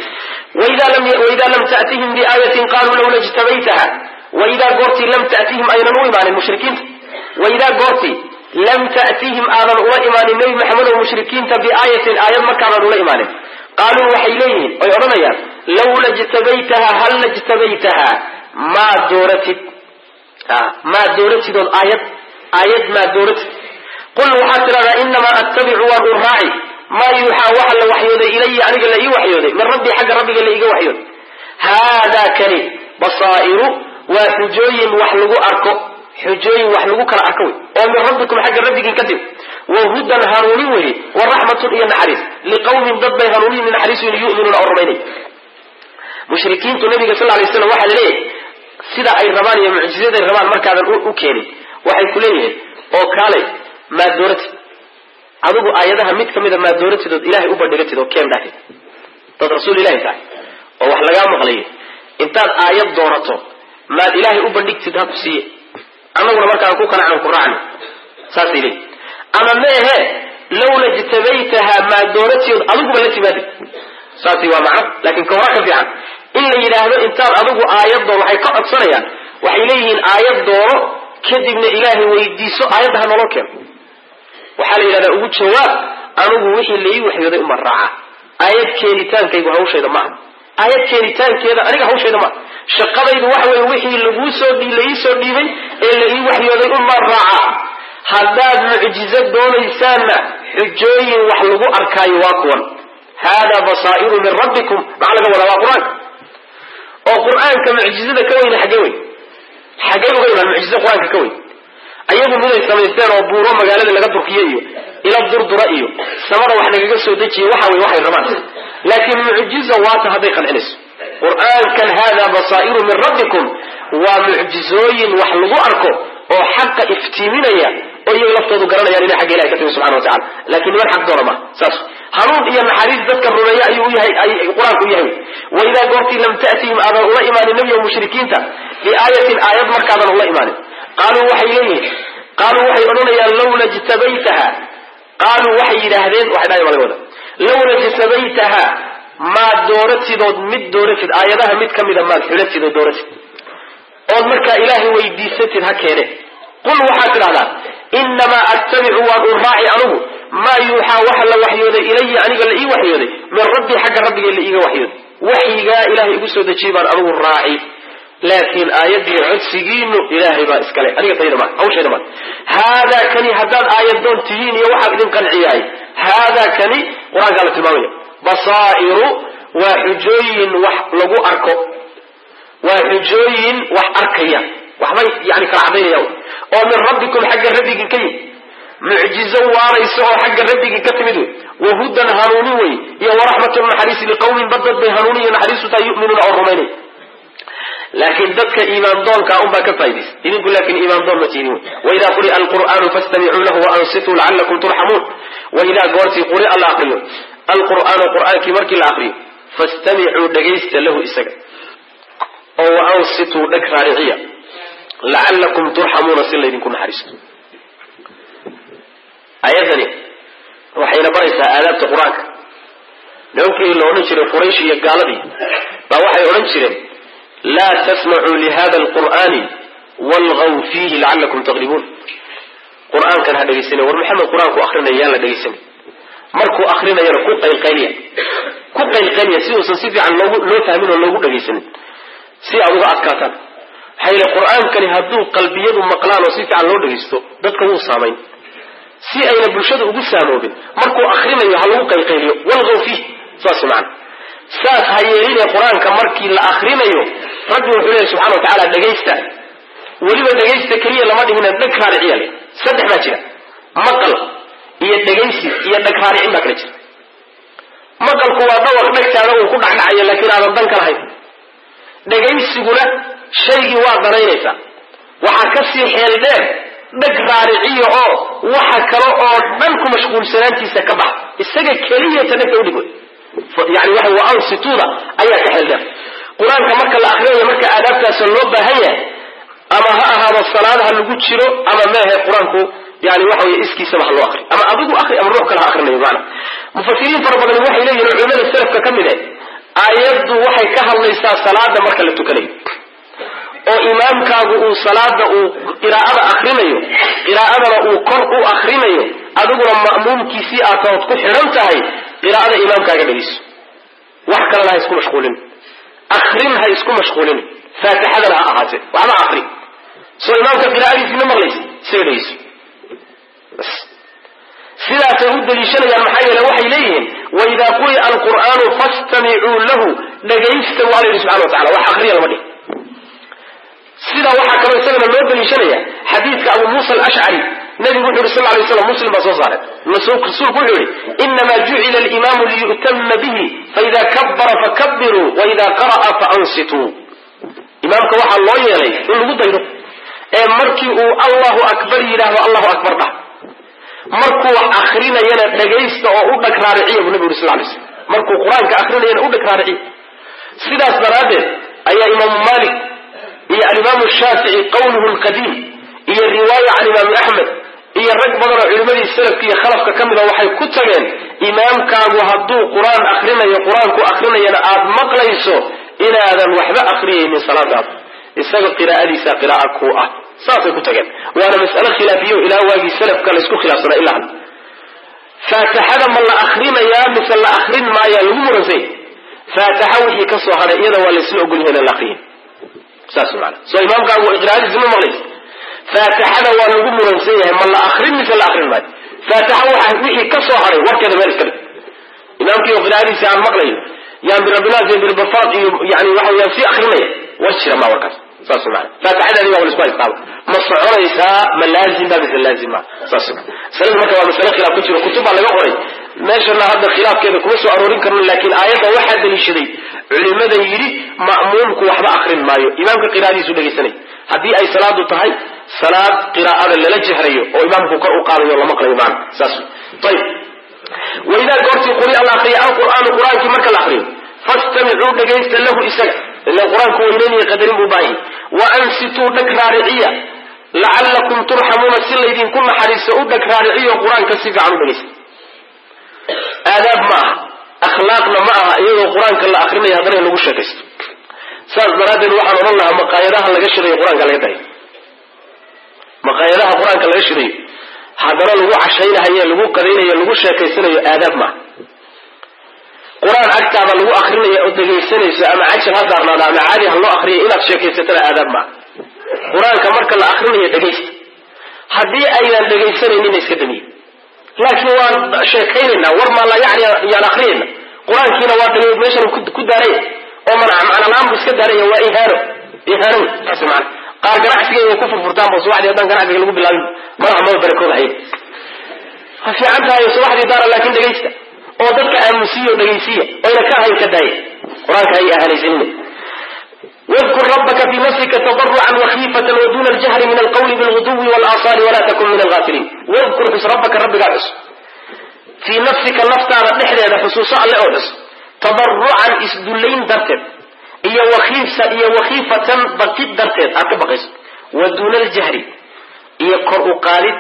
ayib waidaa lam ta'tihim biaayatin qaluu lawla jtabaytaha waidaa goortii lam ta'tihim aynan u imaanin mushrikiinta waidaa goortii lam ta'tihim aadan ula imaanin nebi maxamed oo mushrikiinta biaayatin aayad markaadan ula imaanin qaaluu waxay leeyihiin oy odhanayaan lawla jtabaytaha hal lajtabaytaha maa dooratid maa dooratid ood aayad aayad maa dooratid qul waxaad tidhahdaa inamaa attabicu waan u raaci maa yuuxaa waxa la waxyooday ilaya aniga la ii waxyooday min rabbii xagga rabbiga la iiga waxyooday haadaa kani basaa'iru waa xujooyin wax lagu arko xujooyin wax lagu kala arko wey oo min rabbikum xagga rabbigiin ka timi wa hudan hanuunin weye wa raxmatun iyo naxariis liqawmin dad bay hanuunin naxariisun yuminuuna oo rumaynay mushrikiintu nabiga sal lay slam waxaa laleeyahay sida ay rabaan iyo mucjizaday rabaan markaadan u keenin waxay ku leeyihiin oo kaalay maa dooratid adigu aayadaha mid ka mida maa dooratid ood ilahay u bandhigatid oo keen dhahtid dad rasuul ilahi tahay oo wax lagaa maqlayo intaad aayad doorato maad ilaahay u bandhigtid ha ku siiye annaguna markaan ku kanacno ku raacno saasay leeyihin ama meehe lawla jtabaytaha maa dooratid adiguba la timaadid saasi waa macno laakiin ka hora ka fiican in la yidhaahdo intaad adigu aayad doon waxay ka codsanayaan waxay leeyihiin aayad doono kadibna ilaahay weydiiso aayadda ha naloo keeno waxaa la yidhahdaa ugu jawaab anigu wixii laii waxyooday uma raaca aayad keenitaankaygu hawshayda maaha aayad keenitaankeeda aniga hawshayda maaha shaqadaydu waxa weye wixii laguu soo laii soo dhiibay ee la ii waxyooday uma raaca haddaad mucjizo doonaysaanna xujooyin wax lagu arkaayo waa kuwan haadaa basaa'iru min rabbikum maxaa laga wadaa waa qur-aanka oo qur-aanka mucjizada ka weyne xaggee wey xaggee uga imaan mucjizo qur-aanka ka weyn ayagu miday samaysteen oo buuro magaalada laga durkiyo iyo ila durdura iyo samada wax nagaga soo dejiye waxa wey waxay rabaan laakiin mucjizo waata hadday qancinayso qur-aankan hada basaa'iru min rabbikum waa mucjizooyin wax lagu arko oo xaqa iftiiminaya oo iyaga laftoodu garanayaan inay xagga ilahi ka timi subxana wa tacala lakin niman xaq doona maha saas hanuun iyo naxariis dadka rumeeya ayuu u yahay qur-aanku u yahay waidaa goortii lam ta'tihim aadan ula imaanin nebiyo mushrikiinta biaayatin aayad markaadan ula imaanin qaaluu waxay leeyihin qaaluu waxay odhanayaan lawla jtabaytaha qaaluu waxay yidhaahdeen waxay dhahay laga wada lawla jtabaytaha maad dooratidood mid dooratid aayadaha mid ka mida maad xulatid oo dooratid ood markaa ilaahay weydiisatid ha keene qul waxaad tidhahdaa inamaa attabicu waan u raaci anugu maa yuuxaa waxa la waxyooday ilaya aniga la ii waxyooday min rabbii xagga rabbigay la iiga waxyooday waxyigaa ilahay igu soo dejiyay baan anugu raaci laakiin aayadii codsigiinu ilaahay baa iskale aniga tayda ma hawshayda ma haadaa kani haddaad aayadoon tihiin iyo waxaa idin qanciyahay haadaa kani qur-aankaa la tilmaamaya basaa'iru waa xujooyin wax lagu arko waa xujooyin wax arkaya waxbay yani kala cadaynaya oo min rabbikum xagga rabbigin ka yimid mucjizo waaraysa oo xagga rabbigin ka timid wey wahudan hanuunin wey iyo waraxmatu naxariisi liqawmin badad bay hanuunin iyo naxariisu taa yuminuuna oo rumaynay laakiin dadka iimaan doonka unbaa ka faa'idaysa idinku laakin iimaan doon ma tiinin wey waidaa quri'a alqur'aanu fastamicuu lahu waansituu lacallakum turxamuun waidaa goortii quri'a la aqriyo alqur'aanu qur'aankii markii la aqriyo fastamicuu dhegaysta lahu isaga oo waansituu dheg raariciya lacallakum turxamuuna si laydinku naxariisto ayadani waxayna baraysaa aadaabta qur-aanka nimankii la odhan jiray quraysh iyo gaaladii baa waxay odhan jireen laa tasmacuu lihada alqur'ani walgaw fiihi lacalakum taqlibuun qur-aankan ha dhegaysanay war maxamed qur-aanku akrinaya yaan la dhegaysanay markuu akrinayana ku qaylqayliya ku qaylqayliya si uusan si fiican loogu loo fahmin oo loogu dhegaysanin si aad uga adkaataan maxaa yile qur-aankani hadduu qalbiyadu maqlaan oo si fiican loo dhegaysto dadka wuu saamayn si ayna bulshada ugu saamoobin markuu akrinayo ha lagu qaylqayliyo walgaw fiih saas macana saas ha yeeline qur-aanka markii la akrinayo rabbi wuxuu leeyahy subxana wa tacaala dhegaysta weliba dhegaysta keliya lama dhihina dheg raariciya le saddex baa jira maqal iyo dhegaysi iyo dheg raaricin baa kala jira maqalku waa dhawaq dhegtaada uu ku dhacdhacayo laakiin aadan dan ka lahayn dhegaysiguna shaygii waa danaynaysaa waxaa kasii xeel dheer dheg raariciya oo waxa kale oo dhan ku mashquulsanaantiisa ka bax isaga keliyata dhegta udhig wey yani waxa wa ansituda ayaa ka xeel dheer qur-aanka marka la akrinayo marka aadaabtaasa loo baahan yahay ama ha ahaado salaadaha lagu jiro ama meahe qur-aanku yani waxa wey iskiisaba ha loo akri ama adigu akri ama ruux kale ha akrinayo maana mufasiriin fara badan waxay leeyihin culimada salafka ka mid eh aayaddu waxay ka hadlaysaa salaada marka la tukanayo oo imaamkaagu uu salaada uu qiraa'ada akrinayo qiraa'adana uu kor u akrinayo adiguna ma'muumkiisii aad taood ku xidhan tahay qiraa'ada imaamkaaga dhegeyso wax kalena ha isku mashquulin akrin ha isku mashquulin faatixadana ha ahaatee waxba akri soo imaamka qiraa'adiisii ma maqlaysa isaga dhegeyso bas sidaasay u daliishanayaan maxaa yeele waxay leeyihiin waidaa quri'a alqur'aanu fastamicuu lahu dhegaysta waa la yidhi subxana wa tacala wax akriya lama dhihi sidaa waxaa kaloo isagana loo daliishanaya xadiidka abu muusa alashcari nabigu wuxu yhi sal lay slam muslim baa soo saaray rasuulku wuxuu yihi inamaa jucila alimaamu liyu'tama bihi faida kabara fakabiruu waida qara'a faansituu imaamka waxaa loo yeelay in lagu daydo ee markii uu allahu akbar yidhaahdo allahu akbar dhah markuu wax akrinayana dhagaysta oo u dhag raariciya buu nabigu yuri sal lay slam markuu qur-aanka akrinayana u dhag raariciya sidaas daraaddeed ayaa imaamu malik iyo alimaamu shaafici qawluhu lqadiim iyo riwaaya can imaamu axmed iyo rag badan oo culimmadii salafka iyo khalafka ka mida waxay ku tageen imaamkaagu hadduu qur-aan akrinayo qur-aanku akrinayana aad maqlayso inaadan waxba akriyaynin salaadaada isaga qiraa'adiisa qira'a ku ah saasay ku tageen waana mas'ale khilaafiyo ilaa waagii salafka laysku khilaafsanaa ilaa hadda faatixada ma la akrinayaa mise la akrin maayaa lagu muransay faatixa wixii ka soo hadhay iyada waa laysla ogol yahay in la akriyin saas maana soo imaamkaagu qiraa'adiisa ma maqlaysa faatixada waa lagu muransan yahay ma la akrin mise la akrin maayo faatixa waxa wixii ka soo hadhay warkeeda meel iska dhig imaamkii oo qiraa'adiisa aan maqlayo yaan birabinaas iyo bilbafaaq iyo yani waxa weyaan sii akrinaya war jira ma warkaas saas maana faatixadaadi waa laisku haystaaba ma soconaysaa ma laazim ba mise laazim ma saas masalada marka waa masale khilaaf ku jiro kutub baa laga qoray meeshana hadda khilaafkeeda kuma soo aroorin karno laakiin aayadda waxaa daliishaday culimada yidhi ma'muumku waxba akrin maayo imaamka qiraa'adiisu dhegaysanay haddii ay salaadu tahay salaad qiraa'ada lala jehrayo oo imaamku kor u qaadayo la maqlayo maana saas ayib waidaa goortii quri'a la akriya alqur'aanu qur-aankii marka la akriyo fastamicuu dhegaysta lahu isaga ila qur-aanku weyneynaya qadarin buu baahi wa ansituu dhag raariciya lacallakum turxamuuna si laydinku naxariiso u dhag raariciyo qur-aanka si fiican u dhegaysta aadaab ma aha akhlaaqna ma aha iyadoo qur-aanka la akrinaya haddana in lagu sheekaysto saas daraaddeed waxaan odhan lahaa maqaayadaha laga shirayo qur-aanka laga dayo maqaayadaha qur-aanka laga shirayo haddana lagu cashaynahayo lagu qadaynayo lagu sheekaysanayo aadaab maaha qur-aan agtaada lagu akrinayo oo dhegaysanayso ama cajal ha daarnaada ama caadi ha loo akriyo inaad sheekaysatana aadaab maaha qur-aanka marka la akrinayo dhegaysta haddii aynan dhegaysanaynin iska damiye laakiin waan sheekaynaynaa war maa la yani yaan akrinayna qur-aankiina waa dhagay meeshan ku daaraya oo macnalaaan bu iska daaraya waa ihaano ihaano saas maana qaar ganacsiga inay ku furfurtaan ba subaxdii haddaan ganacsiga lagu bilaabin madaxa mada barakooda hay ha fiican tahay subaxdii daara laakiin dhegaysta oo dadka aamusiya oo dhegaysiya oyna ka ahayn ka daaya qur-aanka hay ahanaysanina wاذkur rabka fi nafsika tضرca وkيfة وdun اljhri min اlqwl bاlغdو واlآصاl وla tkun min اlغاfiliin wاذkur xus rabaka rabbigaa xus fii nafsika naftaada dhexdeeda xusuuso alle oo xus taضarucan isdullayn darteed iyo wakiifsa iyo wakiifatan baqid darteed aad ka baqayso wa duuna aljahri iyo kor u qaadid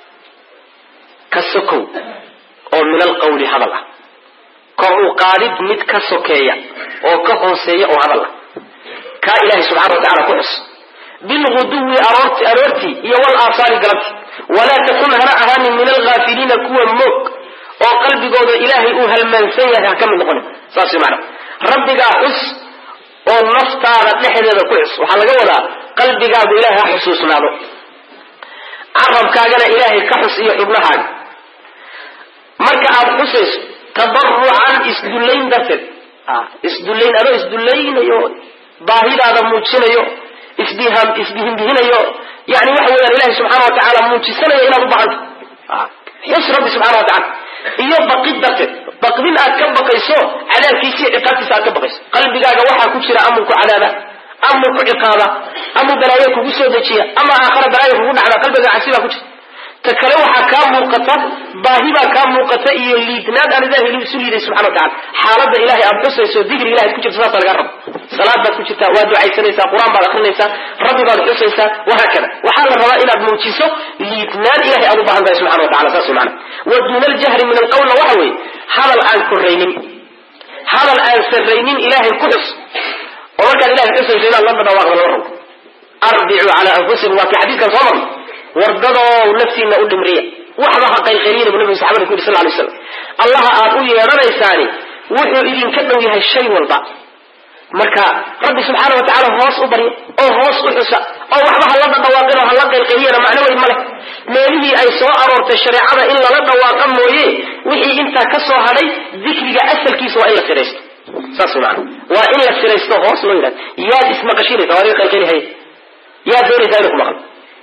ka sokow oo min alqawli hadal ah kor u qaadid mid ka sokeeya oo ka hooseeya oo hadal ah kaa ilaahay subxana wa tacala ku xus bilguduwi aroortii iyo walaasaali galabti walaa takun hana ahaanin min alhaafiliina kuwa moog oo qalbigooda ilaahay uu halmaansan yahay ha ka mid noqonin saas mana rabbigaa xus oo naftaada dhexdeeda ku xus waxaa laga wadaa qalbigaagu ilahay ha xusuusnaado carabkaagana ilaahay ka xus iyo xubnahaaga marka aada xusayso tadarucan isdullayn darteed isdullayn adoo isdullaynayo baahidaada muujinayo isbiham isbihinbihinayo yani waxa weeyaan ilahay subxaana wa tacaala muujisanayo inaad u baahanta xus rabbi subxana wa tacala iyo baqid darteed baqdin aad ka baqayso cadaabkiisiiyo ciqaabtiisa aad ka baqayso qalbigaaga waxaa ku jira amurku cadaaba amur ku ciqaaba ama balaayo kugu soo dejiya ama aakhara balaayo kugu dhacda qalbiga casibaa ku jirta ta kale waxaa kaa muuqata baahibaa kaa muuqata iyo liidnaad aan ilahay isu liiday subxana wa tacala xaaladda ilahay aad xusayso dikri ilahay ku jirta saasa laga rabo salaad baad ku jirtaa waad ducaysanaysaa qur-aan baad akrinaysaa rabbi baad xusaysaa wahaakada waxaa la rabaa inaad muujiso liidnaan ilahay aad u baahan tahay subxana wa tacala saas mana wa duuna aljahri min alqawlna waxa weeye hadal aan koraynin hadal aan sarraynin ilahay ku xus oo markaad ilahay xusayso inaad la dhadhawaaqda lama rabo arbicuu calaa anfusikum waa kii xadiiskan soo marnay wardadoo naftiina u dhimriya waxba ha qaylqayliyina bu nabigu saxabada ku yidhi sal lay slam allaha aad u yeedhanaysaani wuxuu idinka dhow yahay shay walba marka rabbi subxaana wa tacala hoos u barya oo hoos u xusa oo waxba hala dhadhawaaqin oo hala qaylqayliyana macno weyn ma leh meelihii ay soo aroortay shareecada in lala dhawaaqa mooye wixii intaa ka soo hadhay dikriga asalkiisa waa in la siraysto saas maana waa in la siraysto hoos loo yidhahdo yaad ismaqashinaysa waa adiga qaylqaylihaya yaad doonaysaa inuu ku maqlo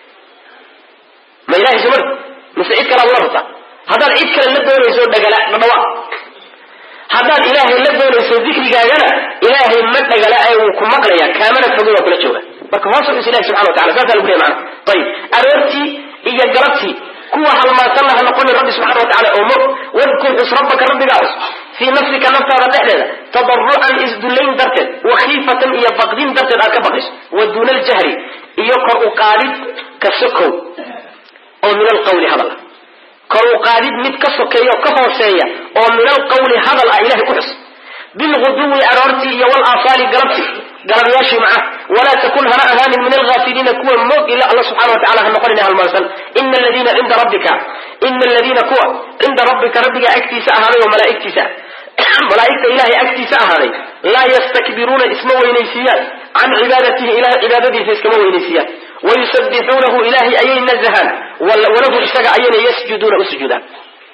ma ilahay sumar mise cid kalaad la rabtaa haddaad cid kale la doonayso dhagala dhadhawa haddaad ilaahay la doonayso dikrigaagana ilaahay ma dhagala ee wuu ku maqlaya kaamana fogo waa kula jooga marka hoos u xus ilahi subxana wa tacala saasaa lagu leey maana ayib aroortii iyo galabtii kuwa halmaansanna ha noqonin rabbi subxana wa tacala oo mog wadkur xus rabbaka rabbigaa xus fii nafsika naftaada dhexdeeda tadarucan isdullayn darteed wa khiifatan iyo baqdin darteed aad ka baqayso wa duuna aljahri iyo kor u qaadid ka sokow oo min alqawli hadal ah kor u qaadid mid ka sokeeya ka hooseeya oo min alqawli hadal ah ilahay ku xus bilguduwi aroortii iyo walaasaali galabti galabyaashii macnaha walaa takun hana ahaanin min alhaafiliina kuwa moog ila alla subxana wa tacala ha noqonin halmaansan ina aladiina cinda rabbika ina aladiina kuwa cinda rabbika rabbiga agtiisa ahaaday oo malaaigtiisa malaaigta ilahay agtiisa ahaaday laa yastakbiruuna isma weynaysiiyaan can cibaadatihi ilahay cibaadadiisa iskama weynaysiiyaan wayusabixuunahu ilahay ayay nazahaan walahu isaga ayayna yasjuduuna u sujuudaan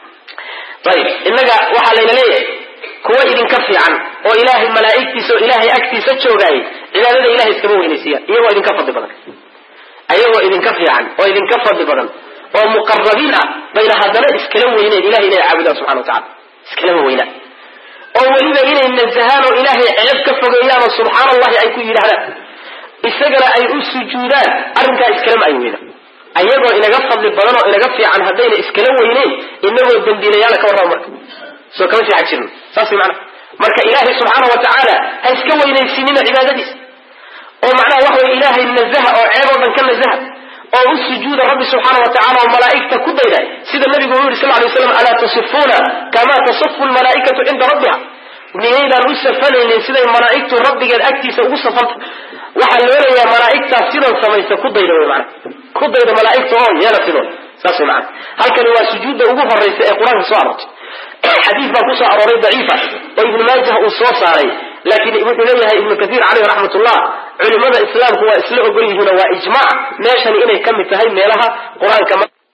ayib inaga waxaa layna leeyahay kuwa idinka fiican oo ilaahay malaaigtiisa oo ilaahay agtiisa joogaayay cibaadada ilahay iskama weynaysiiyaan iyagoo idinka fadli badan ayagoo idinka fiican oo idinka fadli badan oo muqarabiin ah bayna haddana iskala weyneen ilahay inay caabudaan subxana wa tacala iskalama weynaan oo weliba inay nazahaan oo ilaahay ceeb ka fogeeyaan oo subxaana allahi ay ku yidhahdaan isagana ay u sujuudaan arrinkaa iskalama ay weynaan ayagoo inaga fadli badan oo inaga fiican haddayna iskala weyneyn inagoo dambiilayaala ka warrama marka soo kama sii xag jirno saas mana marka ilaahay subxaana wa tacaala ha iska weynaysiinina cibaadadiisa oo macnaha waxa wey ilaahay nazaha oo ceeb oo dhan ka nazaha oo u sujuuda rabbi subxaana wa tacala oo malaa'igta ku dayday sida nabigu uu yihi sal lay slam alaa tasifuuna kamaa tasifu lmalaa'ikatu cinda rabbiha miyaydaan u safanaynin siday malaa'igtu rabbigeed agtiisa ugu safanta waxaa looleeyaa malaa'igtaas sidan samaysa ku dayda wy mana ku dayda malaa'igta oo yeela sidoon saas wy mana halkani waa sujuudda ugu horaysa ee qur-aanka soo aroortay xadiis baa kusoo arooray daciifa oo ibnu maajah uu soo saaray laakiin wuxuu leeyahay ibnu kaiir caleyh raxmatullah culimada islaamku waa isla ogol yihiinoo waa ijmac meeshani inay ka mid tahay meelaha qur-aanka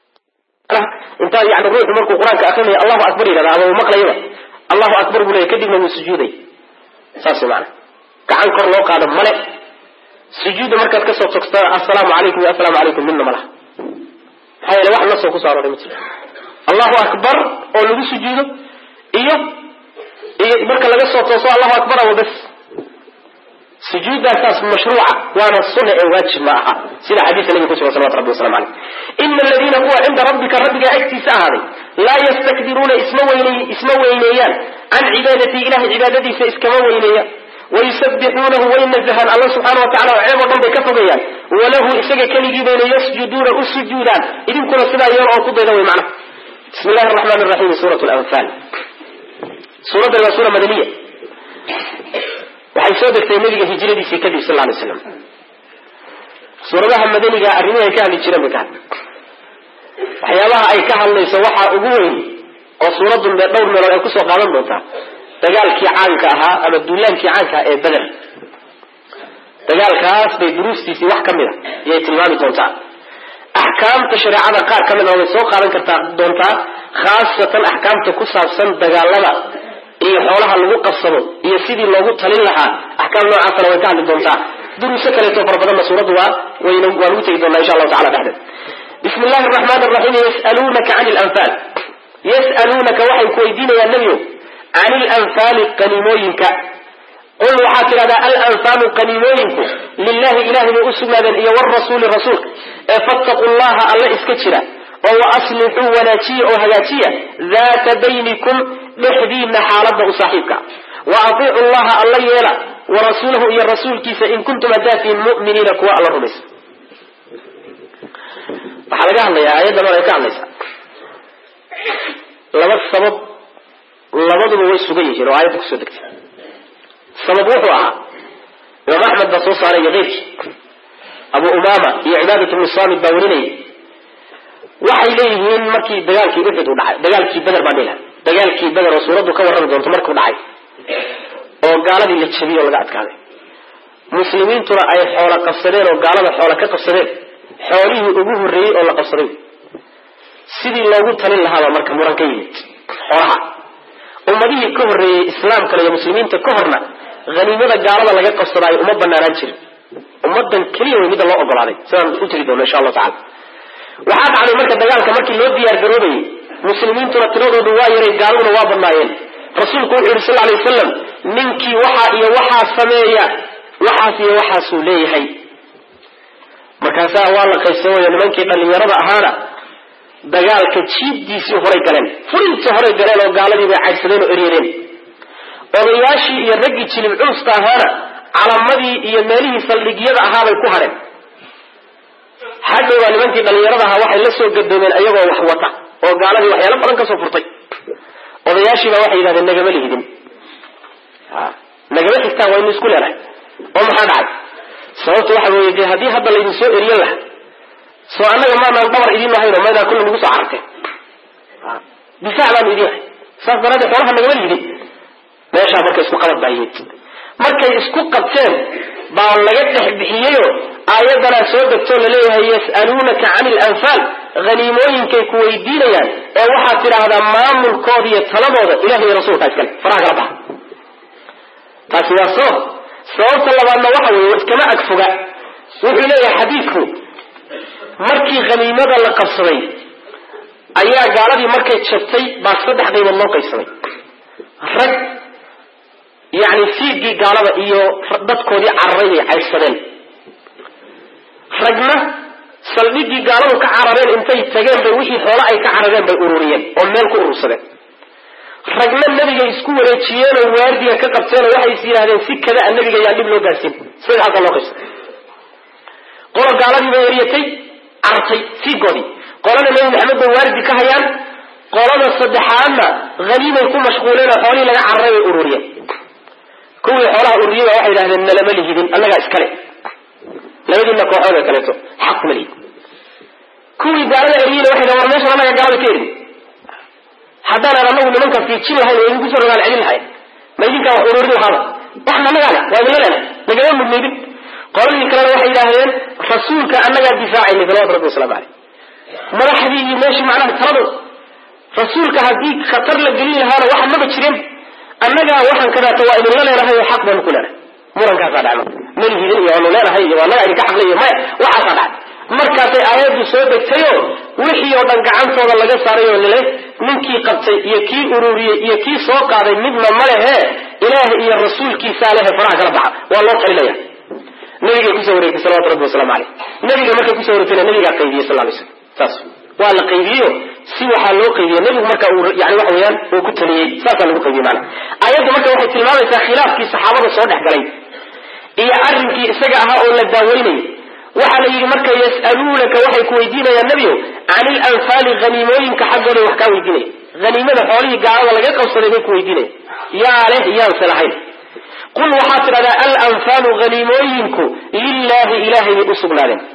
intaa yani ruuxu markuu qur-aanka akrinaya allahu akbar yidhahda ama uu maqlayaba allahu akbar buu leeyahy kadibna wuu sujuuday saas maana gacan kor loo qaado male sujuudda markaad kasoo togta assalaamu calaykum iyo assalaamu calaykum midna ma laha maxaa yeele wax nasoo kusoo arooray ma jiro allahu akbar oo lagu sujuudo iyo iyo marka laga soo tooso allahu akbar awa bas sujuuddaasaas mashruuca waana sunna ee waajib ma aha sida xadiiska nabiga kusugan salawatu rabbi waslamu caleyh ina aladiina kuwa cinda rabbika rabbiga agtiisa ahaaday laa yastakbiruuna isma weyney isma weyneeyaan can cibaadatii ilahay cibaadadiisa iskama weyneeyaan wayusabixuunahu way nazahaan alla subxaana wa tacala oo ceeb oo dhan bay ka fogeeyaan walahu isaga keligii bayna yasjuduuna u sujuudaan idinkuna sidaa yeel oo ku dayda way macnaha bismi illahi araxmaan raxiim suurat lanfaal suuraddan waa suura madaniya waxay soo degtay nabiga hijradiisii kadib sal lay slam suuradaha madaniga arrimihi ay ka hadli jireen bay ka hadli waxyaabaha ay ka hadlayso waxaa ugu weyn oo suuradun dee dhowr meelood ay kusoo qaadan doontaa dagaalkii caanka ahaa ama duulaankii caanka ah ee beder dagaalkaas bay duruustiisii wax ka mid a iyay tilmaami doontaa axkaamta shareecada qaar ka mid a way soo qaadan kartaa doontaa khaasatan axkaamta ku saabsan dagaalada iyo xoolaha lagu qabsado iyo sidii loogu talin lahaa axkaam noocaasana way ka hadli doontaa duruuso kaleeto fara badanna suuraddu waa wayna waa lagu tegi doonaa insha allahu tacala dhexdeed bismi illahi araxmaan araxiim yasaluunaka can lanfaal yas'aluunaka waxay ku weydiinayaan nebiyo can ilanfaali qaniimooyinka qul waxaad tidhahdaa alanfaalu qaniimooyinku lilahi ilahay bay u sugnaadeen iyo wrasuuli rasuulka ee fattaquu llaha alla iska jira oo wa aslixuu wanaajiya oo hagaajiya daata baynikum dhexdiina xaalada u saaxiibka wa atiicu llaha alla yeela warasuulahu iyo rasuulkiisa in kuntum hadaatiin muminiina kuwa alla rumaysa waxaa laga hadlayaa aayaddan ay ka hadlaysaa laba sabab labaduba way sugan yihiin oo aayadda kusoo degtay sabab wuxuu ahaa imaam axmed baa soo saaray iyo keyrkii abu umaama iyo cibaadat bnu saamid baa warinayay waxay leeyihiin markii dagaalkii uxud u dhacay dagaalkii beder baan dhilaha dagaalkii beder oo suuraddu ka warrami doonto markuu dhacay oo gaaladii la jabiyey oo laga adkaaday muslimiintuna ay xoola qabsadeen oo gaalada xoola ka qabsadeen xoolihii ugu horreeyey oo la qabsaday sidii loogu talin lahaabaa marka muran ka yimid xoolaha ummadihii ka horreeyey islaamkana iyo muslimiinta ka horna haniimada gaalada laga qabsadaayo uma banaanaan jirin ummadan keliya way midda loo ogolaaday sidaan u tiri doono insha allahu tacala waxaa dhacday marka dagaalka markii loo diyaar garoobayey muslimiintuna tiradoodu waa yaray gaaladuna waa badnaayeen rasuulku wuxuu yihi sal alay wasalam ninkii waxaa iyo waxaa sameeya waxaas iyo waxaasuu leeyahay markaasaa waa la qaybsamaya nimankii dhallinyarada ahaana dagaalka jiibdiisii horay galeen furintii horay galeen oo gaaladii bay caydsadeen oo eryadeen odayaashii iyo raggii jilib culusta ahaana calamadii iyo meelihii saldhigyada ahaabay ku hadheen hadhowbaa nimankii dhallinyarada ahaa waxay la soo gadoomeen ayagoo wax wata oo gaaladii waxyaalo badan kasoo furtay odayaashiibaa waxay yidhahdeen nagama lihidin nagama xigtaan waynu isku leenahay oo maxaa dhacay sababta waxa weeye dee haddii hadda laydin soo eriyan laha soo annaga maanaan dhabar idin lahayno maydaan kulla nagu soo cararteen difaac baanu idin ahay saas daraaddeed xoolaha nagama lihidin meeshaa marka isku qabad baa yimid markay isku qabteen baa laga dhex bixiyeyo aayaddanaa soo degtoo laleeyahay yas'aluunaka cani ilanfaal haniimooyinkay ku weydiinayaan ee waxaad tidhaahdaa maamulkooda iyo taladooda ilahi iyo rasuulkaa iskale faraha kala baxa taasi waa sabab sababta labaadna waxa weeye iskama agfoga wuxuu leeyahay xadiidku markii khaniimada la qabsaday ayaa gaaladii markay jabtay baa saddex qaybood loo qaybsamay rag yacni fiigii gaalada iyo dadkoodii cararay bay caydsadeen ragna saldhigii gaaladu ka carareen intay tageen bay wixii xoole ay ka carareen bay ururiyeen oo meel ku urursadeen ragna nebigay isku wareejiyeenoo waardiga ka qabteenoo waxay is yidhahdeen si kada a nebiga yaan dhib loo gaarsiin sida halkaa loo qaybsaday qolo gaaladii bay eryatay carartay fiigoodii qolana nebi maxamed bay waardi ka hayaan qolada saddexaadna haniimay ku mashquuleen oo xoolihii laga cararay bay ururiyeen kuwii xoolaha ururiyay baa waxay yidhahdeen nalama lihidin annagaa iskale labadiina kooxood ee kaleeto xaq kuma lihid kuwii gaalada eryeyna waxay dhahan war meeshan annaga gaalada ka erin haddaanan anagu nimanka fiijin lahayn oo idinku soo rogaal celin lahayn ma idinkaa wax ururin lahaaba waxna annagaa le waa idinla leenahay nagama mudnaydin qoladii kalena waxay yidhaahdeen rasuulka annagaa difaacaynay salawatu rabbi wasalaamu caleyh madaxdii iyo meeshii macnaha taladu rasuulka haddii khatar la gelin lahaana waxa maba jiren annagaa waxaan kadaata waa idinla leenahay oo xaq baanu ku leenahay murankaasaa dhacma malihidin iyo waanu leenahay iyo annagaa idinka xaqlay iyo maya waxaasaa dhacay markaasay aayaddu soo degtayoo wixii oo dhan gacantooda laga saaray oo lale ninkii qabtay iyo kii ururiyey iyo kii soo qaaday midna ma lehe ilaah iyo rasuulkiisaa lehe faraha kala baxa waa loo talinaya nabigay kusoo wareegtay salawatu rabbi wasalaamu caleyh nabiga markay kusoo wareegtayna nabigaa qaydiyey sal lay slam saas waa la qaydiyeyo si waxaa loo qaydiye nabigu marka uu yani waxa weeyaan uu ku taliyey saasaa lagu qaydiyey maana aayaddu marka waxay tilmaamaysaa khilaafkii saxaabada soo dhex galay iyo arrinkii isaga ahaa oo la daaweynayay waxaa la yidhi marka yas'aluunaka waxay ku weydiinayaan nebiyo can ilanfaali haniimooyinka xaggooday wax kaa weydiinaya haniimada xoolihii gaalada laga qabsaday bay ku weydiinaya yaa leh yaanse lahayn qul waxaad tidhahdaa alanfaalu haniimooyinku lilaahi ilahay bay u sugnaadeen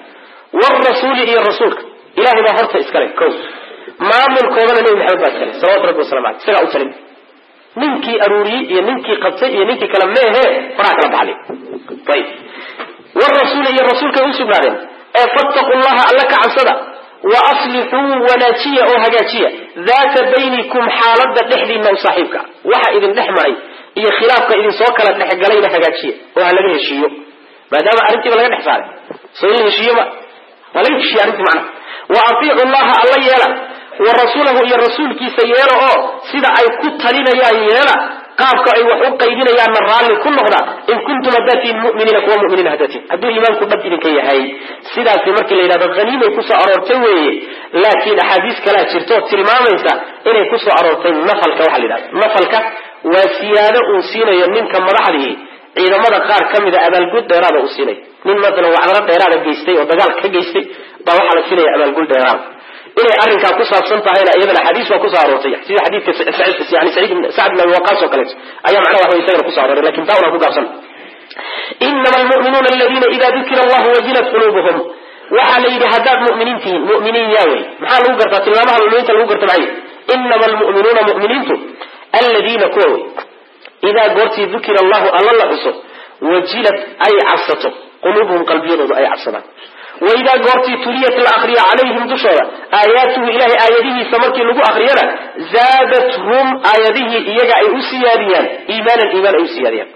wrasuuli iyo rasuulka ilahay baa horta iskale ko maamulkoodana nebi maxamed baa iskale salawatu rabbi wasalam aleh isagaa u talin ninkii aruuriyey iyo ninkii qabtay iyo ninkii kale meehe faraa kala baxlay ayib wrasuuli iyo rasuulkay usugnaadeen ee fattaqu llaha alla ka cabsada wa aslixuu wanaajiya oo hagaajiya daata baynikum xaalada dhexdiina u saaxiibka waxa idin dhex maray iyo khilaafka idin soo kala dhexgalayna hagaajiya oo ha laga heshiiyo maadaama arrintiiba laga dhex saaray soo in la heshiiyo ma waa laga heshiiye arrintii macnaha wa atiicu llaha alla yeela wa rasuulahu iyo rasuulkiisa yeela oo sida ay ku talinayaan yeela qaabka ay wax u qaybinayaanna raalli ku noqda in kuntum haddaad tihiin muminiina kuwa muminiin haddaad tihin hadduu iimaanku dhab idinka yahay sidaasi markii la yidhahdo haniimay kusoo aroortay weeye laakiin axaadiis kalaa jirto tilmaamaysa inay kusoo aroortay nafalka waxa la yidhahda nafalka waa siyaado uu siinayo ninka madaxdii ciidamada qaar ka mida abaalgud dheeraada uu siinay nin maalan wacdaro dheeraada geystay oo dagaal ka geystay baa waxaa la siinaya abaalgud dheeraada inay arrinkaa ku saabsan tahayna iyadana xadiis baa kusoo aroortay sida xadiidka yani sacd bin abi waqaas oo kaleeto ayaa macnaha waxa isagana kuso arooray lakin taa unaan ku gaabsan inama almu'minuuna aladiina ida dukira allahu wajilat quluubuhum waxaa la yidhi haddaad mu'miniin tihiin mu'miniin yaa wey maxaa lagu gartaa tilmaamaha muminiinta lagu garta maxay inama almu'minuuna mu'miniintu aladiina kuwa wey idaa goortii dukira allahu alla la xuso wajilat ay cabsato quluubuhum qalbiyadoodu ay cabsadaan waidaa goortii tuliyat la akriya calayhim dushooda aayaatuhu ilahay aayadihiisa markii lagu akriyana zaadathum aayadihii iyaga ay u siyaadiyaan iimaanan iimaan ay u siyaadiyaan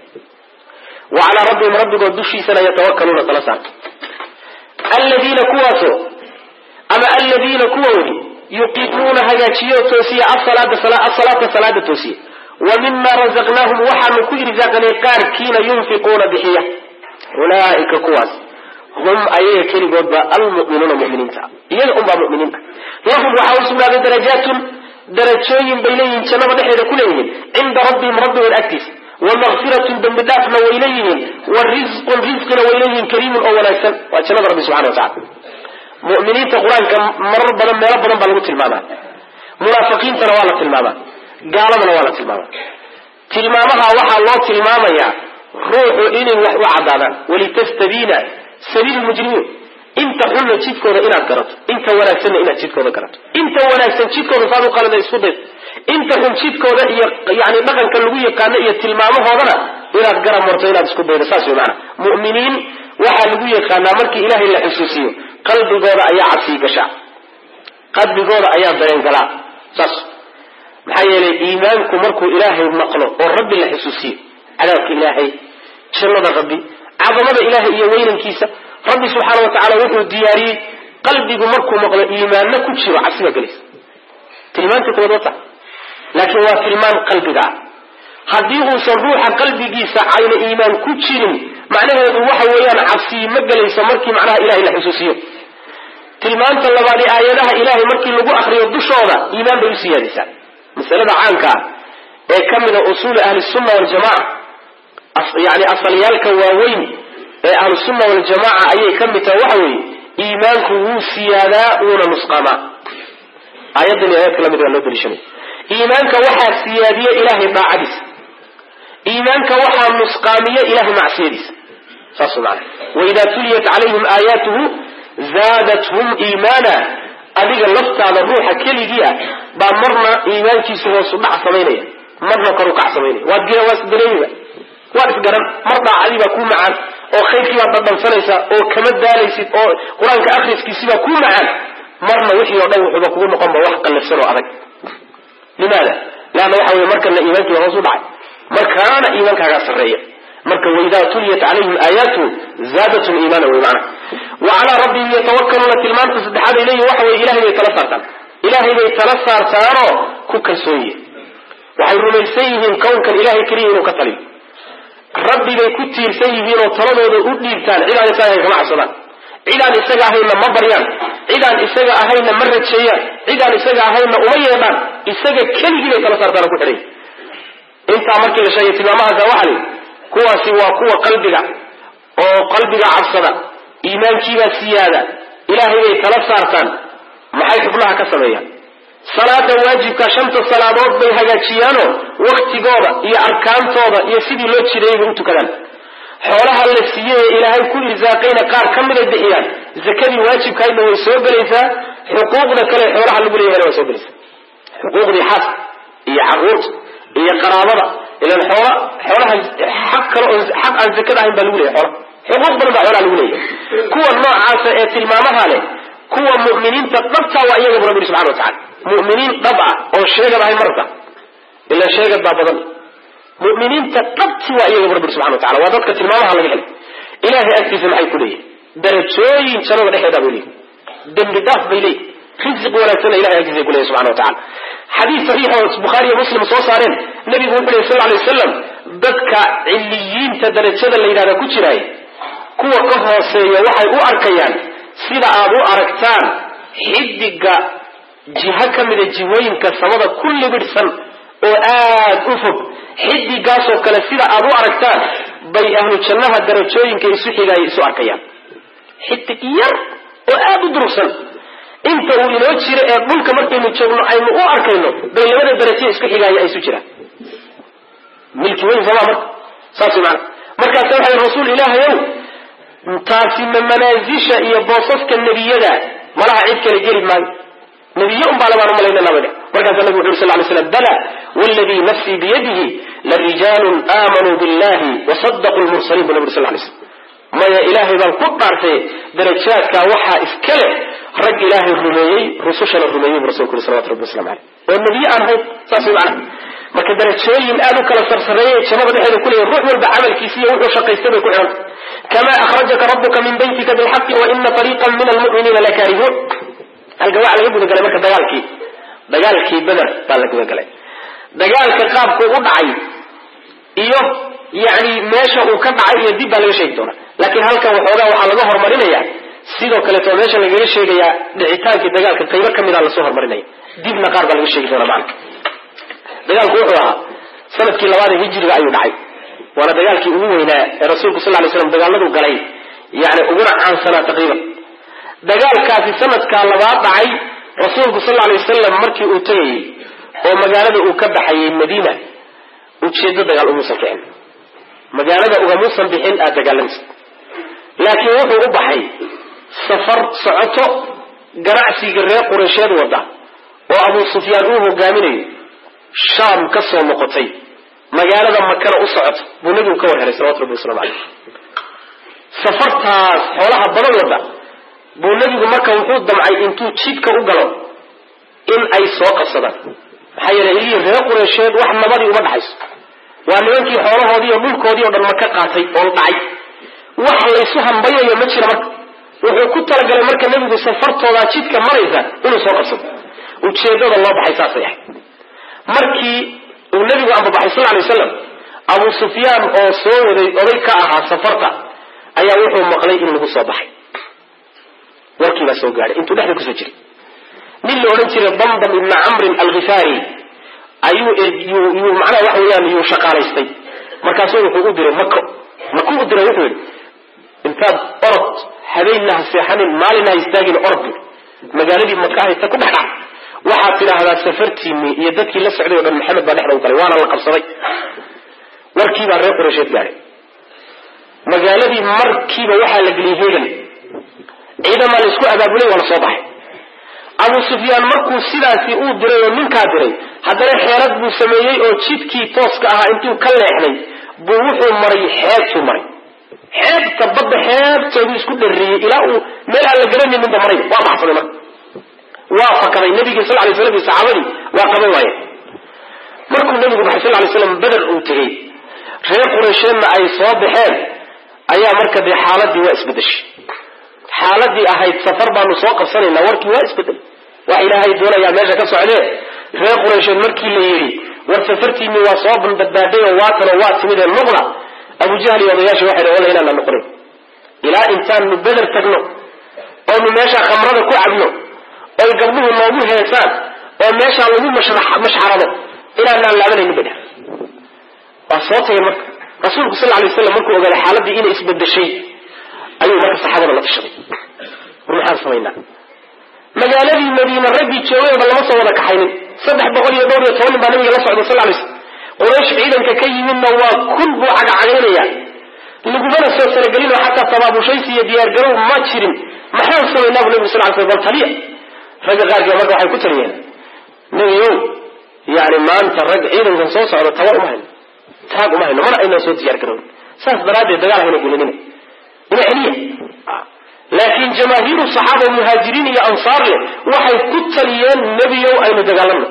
wa calaa rabbihim rabbigood dushiisana yatawakaluuna tala saarta aladiina kuwaasoo ama aladiina kuwa weli yuqiimuuna hagaajiyo toosiya asalaata salaada toosiya wa mima razaqnaahum waxaanu ku irsaaqnay qaarkiina yunfiquuna bixiya ulaaika kuwaas hum ayaga keligoodba almuminuuna muminiinta iyaga unbaa muminiinta lahum waxaa u sugnaaday darajaatun darajooyin bay leeyihiin jannada dhexeeda ku leeyihiin cinda rabbihim rabbigood agtiisa wa makfiratun dembi dhaafna way leeyihiin wa risqun risqina way leeyihiin kariimun oo wanaagsan waa jannada rabbi subxana wa tacala muminiinta qur-aanka marar badan meelo badan baa lagu tilmaamaa munaafiqiintana waa la tilmaamaa gaaladana waa la tilmaamaa tilmaamaha waxaa loo tilmaamayaa ruuxu inay wax u cadaadaan walitastabiina sabiil mujrimiin inta xunna jidkooda inaad garato inta wanaagsanna inaad jidkooda garato inta wanaagsan jidkooda saad u qalada isku daydo inta xun jidkooda iyo yani dhaqanka lagu yaqaano iyo tilmaamahoodana inaad garab marto inaad isku daydo saas wey maanaa mu'miniin waxaa lagu yaqaanaa markii ilaahay la xusuusiyo qalbigooda ayaa cabsii gashaa qalbigooda ayaa dareen galaa saas maxaa yeelay iimaanku markuu ilaahay maqlo oo rabbi la xusuusiyo cadaabka ilaahay jannada rabbi cadamada ilaahay iyo weynankiisa rabbi subxaana wa tacala wuxuu diyaariyey qalbigu markuu maqlo iimaanna ku jiro cabsiba gelaysa tilmaanta kuwaad wata laakiin waa tilmaan qalbiga ah haddii uusan ruuxa qalbigiisa ayna iimaan ku jirin macnaheedu waxa weeyaan cabsiyi ma gelayso markii macnaha ilahay la xusuusiyo tilmaanta labaadi aayadaha ilahay markii lagu akriyo dushooda iimaan bay u siyaadaysaa masalada caanka ah ee ka mida usuuli ahli sunna waljamaca yani asalyaalka waaweyn ee ahlusunna waljamaca ayay ka mid tahay waxa weeye iimaanku wuu siyaadaa wuuna nusqaamaa aayaddan iyo aayad kala mid waa loo daliishanaya iimaanka waxaa siyaadiya ilahay daacadiisa iimaanka waxaa nusqaamiya ilahay macsiyadiisa saas maana waidaa tuliyat calayhim aayaatuhu zaadathum iimaana adiga laftaada ruuxa keligii ah baa marna iimaankiisu hoosu dhac samaynaya marna koru kac samaynaya waad waa isdareemiba waad isgaran mar daacadii baa kuu macaan oo khayrkii baad dhadhansanaysaa oo kama daalaysid oo qur-aanka akriskiisibaa kuu macaan marna wixii oo dhan wuxuuba kugu noqonba wax qallafsan oo adag limaada leanna waxa weye markana iimaankiiba hoos u dhacay markaana iimaankaagaa sarreeya marka waidaa tuliyat calayhim aayaatu zaadatum iimaana wey macana wa calaa rabbihim yatawakaluuna tilmaanta saddexaad ay leeyihin waxa weye ilahay bay tala saartaan ilaahay bay tala saartaanoo ku kalsoon yihin waxay rumaysan yihiin kownkan ilahay keliya inuu ka taliyo rabbibay ku tiirsan yihiinoo taladooda u dhiibtaan cidaan isaga ahayn kama cabsadaan cidaan isaga ahaynna ma baryaan cidaan isaga ahaynna ma rajeeyaan cidaan isaga ahaynna uma yeedhaan isaga keligii bay tala saartaan oo ku xidhay intaa markii la sheegay tilmaamahaasa waxaa lihi kuwaasi waa kuwa qalbiga oo qalbiga cabsada iimaankiibaa siyaada ilaahay bay tala saartaan maxay xubnaha ka sameeyaan salaada waajibka shanta salaadood bay hagaajiyaanoo waktigooda iyo arkaantooda iyo sidii loo jireeyay bay u tukadaan xoolaha la siiyey ee ilaahay ku irsaaqayna qaar ka miday bixiyaan zakadii waajibkahaydna way soo gelaysaa xuquuqda kale xoolaha lagu leeyahayna way soo gelaysaa xuquuqdii xaaska iyo caruurta iyo qaraabada ilan xoola xoolaha xaq kale oo xaq aan zakada ahayn baa lagu leeyahay xoola xuquuq badan baa xoolaha lagu leeyahay kuwa noocaasa ee tilmaamaha leh kuwa mu'miniinta dhabta waa iyaga bu rabbi yidhi subxana wa tacala mu'miniin dhab ah oo sheegad ahayn marka ila sheegad baa badan mu'miniinta dhabti waa iyaga bu rabbi yidhi subxana wa tacala waa dadka tilmaamaha laga helay ilaahay agtiisa maxay ku leeyihin darajooyin jannada dhexeedaa bay leeyihin dembi dhaaf bay leeyihin risiq wanaagsanna ilahay agtiisa ay ku leeyahin subxana wa tacala xadiis saxiix oo bukhaari iyo muslim soo saareen nabigu wuxuu lehy sal ly wasalam dadka ciliyiinta darajada la yidhahda ku jiraay kuwa ka hooseeya waxay u arkayaan sida aad u aragtaan xidiga jiho ka mida jihooyinka samada ku libidhsan oo aad u fog xidigaasoo kale sida aad u aragtaan bay ahlu jannaha darajooyinka isu xigaaya isu arkayaan xidig yar oo aad u durugsan inta uu inoo jiro ee dhulka markaynu joogno aynu u arkayno bay labada daraje isku xigaaya ay isu jiraan milki weyn sooma marka saas mana markaasa waxay rasuul ilaahayow taasi ma manaasisha iyo boosaska nebiyada malaha cid kale geli maayo nebiye un baa labaan umalayna nabaga markaasa nabigu wuxu uri sal ly slam bala wladii nafsii biyadihi larijaalun aamanuu billahi wasadaquu lmursaliin bu nabi uri sal lay slam maya ilaahay baan ku dhaartay darajaadkaa waxaa iska leh rag ilaahay rumeeyey rusushana rumeeyey bu rasulku yuri salawatu rabbi waslamu aleyh oo nebiye aan ahayn saas way macana marka darajooyin aad u kala sarsareeyay jannada dhexeeda ku leeyahy ruux walba camalkiisi iyo wuxuu shaqaystay bay ku xihan kama akhrajaka rabuka min baytika bilxaqi wa ina fariiqan min almu'miniina lakaarihuun halka waxaa laga gudagalay marka dagaalkii dagaalkii beder baa la gudagalay dagaalka qaabku u dhacay iyo yani meesha uu ka dhacay iyo dib baa laga sheegi doonaa laakiin halkan waxoogaa waxaa laga horumarinaya sidoo kaleeto meesha lagaga sheegayaa dhicitaankii dagaalka qaybo ka mida lasoo horumarinaya dibna qaar baa laga sheegi doonaa macana dagaalku wuxuu ahaa sanadkii labaada hijriga ayuu dhacay waana dagaalkii ugu weynaa ee rasuulku sal lay slam dagaaladu galay yani uguna caansanaa taqriiban dagaalkaasi sanadkaa labaad dhacay rasuulku sal lay wasalam markii uu tegayey oo magaalada uu ka baxayey madiina ujeedo dagaal umuusan kicin magaalada ugamuusan bixin aad dagaalamisa laakiin wuxuu u baxay safar socoto ganacsiga reer qureysheed wada oo abuu sufyaan uu hogaaminayo shaam ka soo noqotay magaalada makana u socota buu nebigu ka war helay salawatu rabbi waslamu caleyh safartaas xoolaha badan wada buu nebigu marka wuxuu damcay intuu jidka u galo in ay soo qabsadaan maxaa yeelay ilihii reer qureysheed wax nabadii uma dhaxayso waa nimankii xoolahoodii iyo dhulkoodii o dhan maka qaatay oo dhacay wax laysu hambayayo ma jira marka wuxuu ku talagalay marka nebigu safartoodaa jidka maraysa inuu soo qabsado ujeedada loo baxay saasay ahayd markii uu nebigu ambabaxay sal lay waslam abu sufyaan oo soo waday oday ka ahaa safarta ayaa wuxuu maqlay in lagu soo baxay warkiibaa soo gaadhay intuu dhexda kusoo jiray nin la odhan jiray damdam ibna camrin alkhifaari ayuu yuu macnaha waxa weeyaan yuu shaqaalaystay markaasuu wuxuu u diray mako maku u diray wuxuu yidhi intaad orod habeenna ha seexanin maalina ha istaagin orod magaaladii maka haysta ku dhexdhac waxaad tidhaahdaa safartiinii iyo dadkii la socday o dhan maxamed baa dhexda u galay waana la qabsaday warkiibaa reer qureysheed gaadhay magaaladii markiiba waxaa la geliyey heegan ciidamaa la isku abaabulay waa la soo baxay abu sufyaan markuu sidaasi uu diray oo ninkaa diray haddana xeelad buu sameeyey oo jidkii tooska ahaa intuu ka leexday buu wuxuu maray xeebtuu maray xeebta badda xeebteeduu isku dharriyey ilaa uu meel aan la garanayninba maray waa baxsaday marka waa fakaday nabigii sal lay slam iyo saxaabadii waa qaban waaye markuu nabigu baxay sal lay slam beder uu tegey reer qureysheedna ay soo baxeen ayaa marka dee xaaladii waa isbedeshay xaaladii ahayd safar baanu soo qabsanaynaa warkii waa isbedel wax ilaahay doonayaa meesha ka socdee reer qureysheed markii la yidhi war safartiinii waa soo badbaadhay oo waatanoo waa timid ee noqda abujahl iyo odayaashii waxay dhan walla inaana noqonin ilaa intaanu beder tagno oonu meesha khamrada ku cabno oy gabdhuhu noogu heesaan oo meeshaa lagu mashxarado inaanaan laabanaynin bay dheh waa soo tageen marka rasuulku sal lay waslam markuu ogaaday xaaladii inay isbedeshay ayuu marka saxaabada la tashaday war maxaan samaynaa magaaladii madiine raggii joogay o dhan lama soo wada kaxaynin saddex boqol iyo dhowr iyo toban nin baa nabiga la socda sal lay slam quraysh ciidanka ka yimidna waa kun buu cagacagaynaya lagumana soo talagelinoo xataa tabaabushaysi iyo diyaargarow ma jirin maxaan samaynaa bu nabigu sal ly sl bal taliya ragga qaarkii marka waxay ku taliyeen nebiyow yani maanta rag ciidankan soo socda tabar uma hayno taag uma hayno mana aynaan soo diyaar garown saas daraaddeed dagaal hayna gulinina ina celiya laakiin jamaahiiru saxaaba muhaajiriin iyo ansaar leh waxay ku taliyeen nebiyow aynu dagaalamno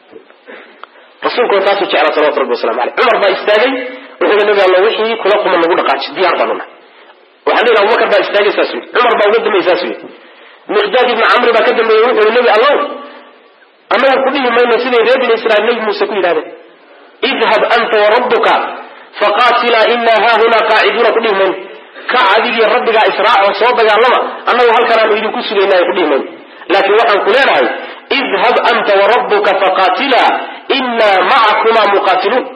rasuulkuna taasuu jeclaa salawatu rabbi waslamu aleyh cumar baa istaagay wuxuu i nabi alla wixii kula quman nagu dhaqaaji diyaar baanu nahay waxaan leeyahay abubakar baa istaagay saas yii cumar baa uga dambeeyey saas yii miqdaad ibni camri baa ka dambeeyey wuxuu yihi nebi allow annaga ku dhihi mayno siday reer bini israiil nebi muuse ku yidhahdeen idhab anta warabbuka faqaatilaa inaa haahunaa qaaciduuna ku dhihi mayno kac adigii rabbigaa israaco soo dagaalama annagu halkan aanu idinku sugaynay ku dhihi mayno laakiin waxaan ku leenahay idhab anta warabbuka faqaatilaa inaa macakumaa muqaatiluun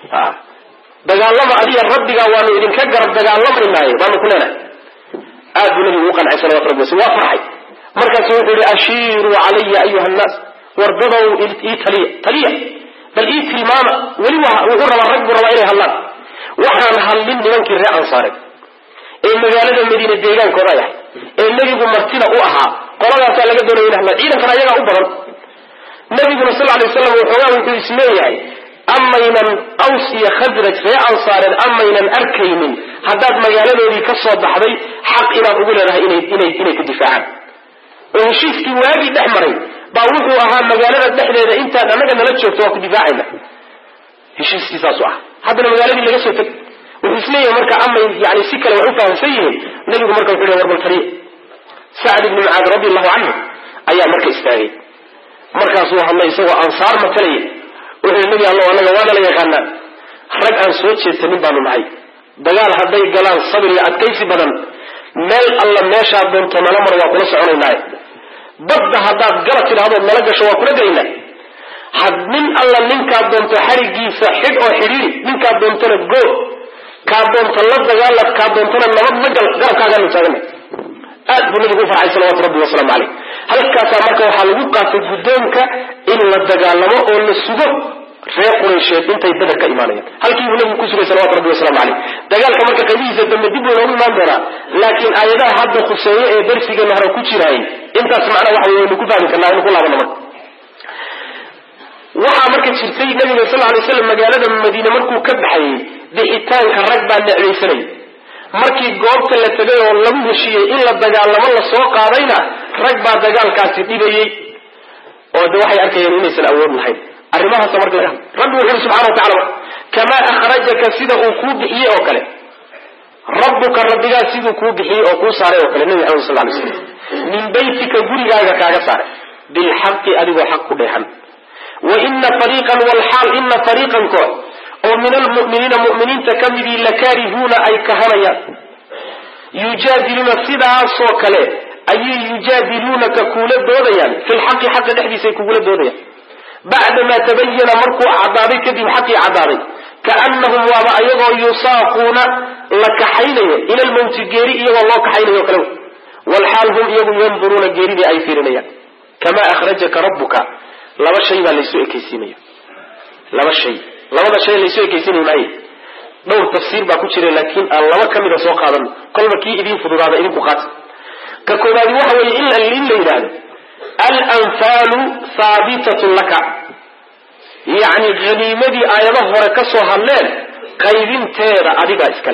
dagaalama adiga rabbigaa waanu idinka garab dagaalamaynaaye baanu ku leenahay aad buu nabigu u qancay salawatu rabbi wasl waa farxay markaasu wuxuu yihi ashiiruu calaya ayuha nnaas wardadow ii taliya taliya bal ii tilmaama weli wuxuu rabaa rag buu rabaa inay hadlaan waxaan hadlin nimankii reer ansaareed ee magaalada madiine deegaankooda yahay ee nebigu martida u ahaa qoladaasaa laga doonaya in hadlaan ciidankana ayagaa u badan nabiguna sal lay waslam waxoogaa wuxuu isleeyahay amaynan aws iyo khasraj ree ansaareed amaynan arkaynin haddaad magaaladoodii ka soo baxday xaq inaad ugu leedahay inay ku difaacaan oo heshiiskii waagii dhex maray baa wuxuu ahaa magaalada dhexdeeda intaad annaga nala joogto waa ku difaacayna heshiiskii saasu ah haddana magaaladii laga soo teg wuxuu isleeyahay marka amay yani si kale wax u fahamsan yihiin nabigu marka wuxuu le warbal taliya sacd ibni mucaad radi allahu canhu ayaa marka istaagay markaasuu hadlay isagoo ansaar matalaya wuxuu nebi allo annaga waana la yaqaanaa rag aan soo jeedsanin baanu nahay dagaal hadday galaan sabir iyo adkaysi badan meel alla meeshaa doonto nala mar waa kula soconaynaaye badda haddaad gala tidhahdood nala gasho waa kula gelaynaa had nin alla ninkaa doonto xarigiisa xidh oo xidhiiri ninkaa doontona goo kaa doonto la dagaalad kaa doontona nabad la gal garabkaagaanu taagana aad buu nabigu u farxay salawatu rabbi wasalaamu caleyh halkaasaa marka waxaa lagu qaatay guddoonka in la dagaalamo oo la sugo reer quraysheed intay beder ka imaanayaan halkii buu nabigu ku sugay salawatu rabbi wasalaamu caleyh dagaalka marka qaybihiisa dambe dib buu noogu imaan doonaa laakiin aayadaha hadda khuseeye ee darsigeena hore ku jiraayay intaas macnaa waxa waynu ku fahmi karnaa inu ku laabano marka waxaa marka jirtay nabiga sal lay slam magaalada madiine markuu ka baxayey bixitaanka rag baa necbaysanay markii goobta la tegay oo lagu heshiiyey in la dagaalamo la soo qaadayna rag baa dagaalkaasi dhibayey oo de waxay arkayeen inaysan awood lahayn arrimahaasa marka laga hadla rabbi wuxu uri subxana wa tacala kamaa akhrajaka sida uu kuu bixiyey oo kale rabbuka rabbigaa siduu kuu bixiyey oo kuu saaray oo kale nebi maxamed sal lay slam min baytika gurigaaga kaaga saaray bilxaqi adigoo xaq ku dheexan wa ina fariiqan walxaal ina fariiqan koox oo min almu'miniina mu'miniinta ka midii lakaarihuuna ay kahanayaan yujaadiluuna sidaasoo kale ayay yujaadiluunaka kuula doodayaan fi lxaqi xaqa dhexdiisaay kugula doodayaan bacdamaa tabayana markuu cadaaday kadib xaqii cadaaday kaanahum waaba ayagoo yusaaquuna la kaxaynayo ila lmawti geeri iyagoo loo kaxaynayo kale walxaal hum iyagu yanduruuna geeridii ay fiirinayaan kamaa akhrajaka rabbuka laba shay baa laysu ekaysiinaya laba shay labada shay laysu ekaysiinay maaye dhowr tafsiir baa ku jira laakiin aan laba ka mida soo qaadan kolba kii idiin fududaada idinku qaata ka koobaadi waxa weeye in la yidhaahdo alanfaalu haabitatun laka yacni haniimadii aayado hore ka soo hadleen qaybinteeda adigaa iskale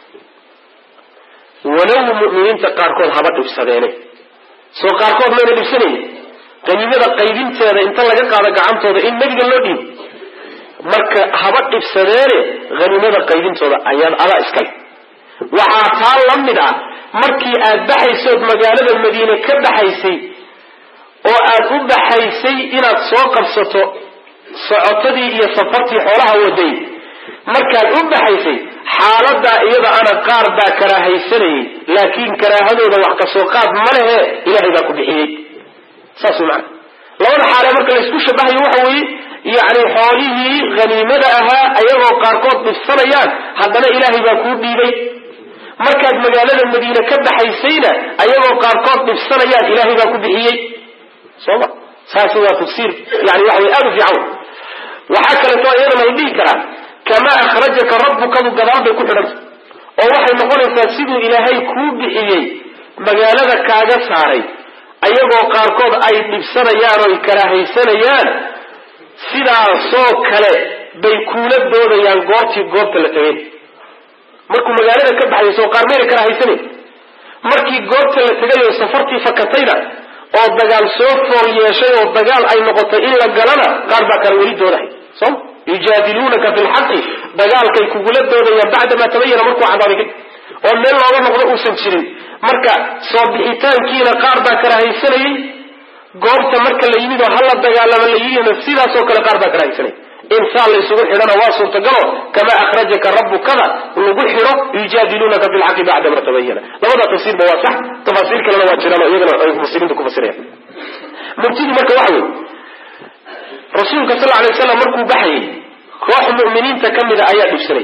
walow mu'miniinta qaarkood haba dhibsadeene soo qaarkood mayna dhibsanayni haniimada qaybinteeda inta laga qaado gacantooda in nebiga loo dhiibo marka haba dhibsadeene haniimada qaybintooda ayaan adaa iskale waxaa taa la mid ah markii aad baxaysood magaalada madiine ka baxaysay oo aad u baxaysay inaad soo qabsato socotadii iyo safartii xoolaha waday markaad u baxaysay xaaladaa iyada ana qaar baa karaahaysanayay laakiin karaahadooda wax kasoo qaad ma lehe ilahay baa ku bixiyey saas mana labada xaalee marka laysku shabahayo waxa weeye yacni xoolihii haniimada ahaa ayagoo qaarkood dhibsanayaan haddana ilaahay baa kuu dhiibay markaad magaalada madiine ka baxaysayna ayagoo qaarkood dhibsanayaan ilaahay baa ku bixiyey soma saasi waa tafsiir yani waxa way aad u fiican waxaa kaleeto iyadana la dhihi karaa kamaa akhrajaka rabbukadu gadaal bay ku xidhanta oo waxay noqonaysaa siduu ilaahay kuu bixiyey magaalada kaaga saaray ayagoo qaarkood ay dhibsanayaan oo ay karaahaysanayaan sidaasoo kale bay kuula doodayaan goortii goobta la tegay markuu magaalada ka baxay soo qaar mayna karaahaysanan markii goobta la tegay oo safartii fakatayna oo dagaal soo fool yeeshay oo dagaal ay noqotay in la galana qaar baa kale weli doodahay soo yujaadiluunaka fi lxaqi dagaalkay kugula doodayaan bacdamaa tabayana markuu cadaaday kadib oo meel looga noqdo uusan jirin marka soo bixitaankiina qaar baa karahaysanayay goobta marka la yimid oo hala dagaalama la yidhina sidaasoo kale qaar baa karahaysanayay insaan la isugu xidhana waa suurtagalo kamaa akhrajaka rabbukada lagu xidho yujaadiluunaka fi lxaqi bacdama tabayana labada tafsiirba waa sax tafaasiir kalena waa jiraan oo iyagana ay mufasiriinta ku fasirayaan murtidu marka waxa wey rasuulka sal alay waslam markuu baxayay koox mu'miniinta ka mida ayaa dhibsanay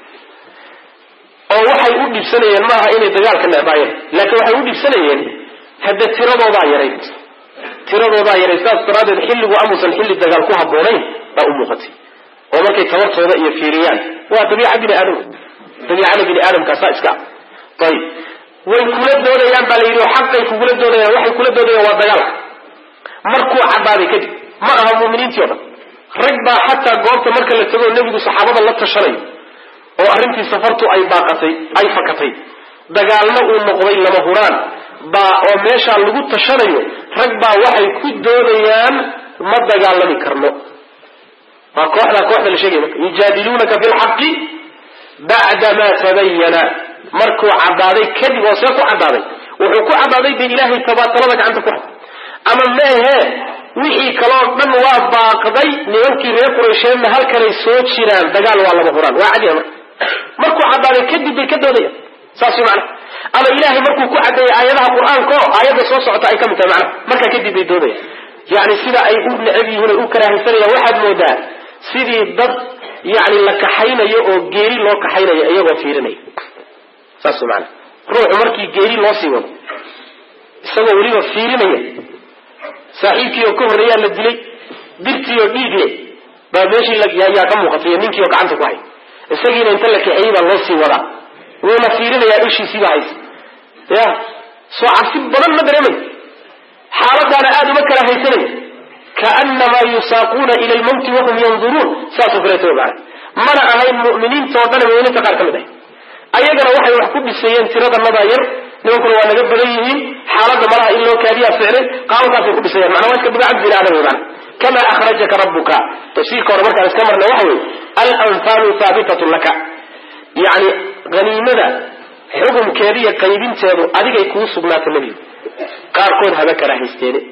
oo waxay u dhibsanayeen maaha inay dagaalka necbaayeen laakiin waxay u dhibsanayeen hadde tiradoodaa yarayd tiradoodaa yarayd saas daraaddeed xilligu amuusan xilli dagaal ku habboonayn baa u muuqatay oo markay tabartooda iyo fiiriyaan waa dabiica bini aadam dabiicada bini aadamkaasaa iska ah ayib way kula doodayaan baa la yidhi oo xaqay kugula doodayaan waxay kula doodayaan waa dagaalka markuu caddaaday kadib ma aha mu'miniintii o dhan rag baa xataa goobta marka la tago nebigu saxaabada la tashanayo oo arrintii safartu ay baaqatay ay fakatay dagaalna uu noqday lama huraan baa oo meeshaa lagu tashanayo rag baa waxay ku doodayaan ma dagaalami karno waa kooxdaa kooxda la sheegay marka yujaadiluunaka fi lxaqi bacdamaa tabayana markuu caddaaday kadib oo see ku caddaaday wuxuu ku caddaaday dee ilaahay tabaatalada gacanta ku hay ama meehee wixii kaloo dhan waa baaqday nimankii reer quraysheedna halkanay soo jiraan dagaal waa lama huraan waa cadiya marka markuu caddaaday kadib bay ka doodayaan saas macna ama ilaahay markuu ku caddeeyay aayadaha qur-aanka oo aayadda soo socota ay ka mid tahay macna markaa kadib bay doodayaan yacni sida ay u necab yihiin ay u karaahaysanayaan waxaad moodaa sidii dad yacni la kaxaynayo oo geeri loo kaxaynayo iyagoo fiirinaya saas macna ruuxu markii geeri loo sii wado isagoo weliba fiirinaya saaxiibkii oo ka horreeyaa la dilay birtii oo dhiig leh baa meeshii yaa ka muuqatay ninkii oo gacanta ku hay isagiina inta la kaxeeyey baa loo sii wadaa wuuna fiirinayaa ishiisiiba haysa ya soo cabsi badan ma dareemay xaaladaana aada uma kala haysanay kaanamaa yusaaquuna ila lmawti wahum yanduruun saasoo kaleeto ogaana mana ahayn mu'miniinta oo dhan mu'miniinta qaar ka mid ahay ayagana waxay wax ku dhiseeyeen tiradanadaa yar nimankuna waa naga badan yihiin xaaladda malaha in loo kaadiyaa ficlay qaabakaasay ku dhisayaan macnaa waa iska dabeecad bini aadam wey macna kama akhrajaka rabbuka tafsiirka hore markaan iska marna waxa weye alanfaalu haabitatun laka yacni haniimada xukumkeediiyo qaybinteedu adigay kuu sugnaata nebigu qaarkood haba kala haysteene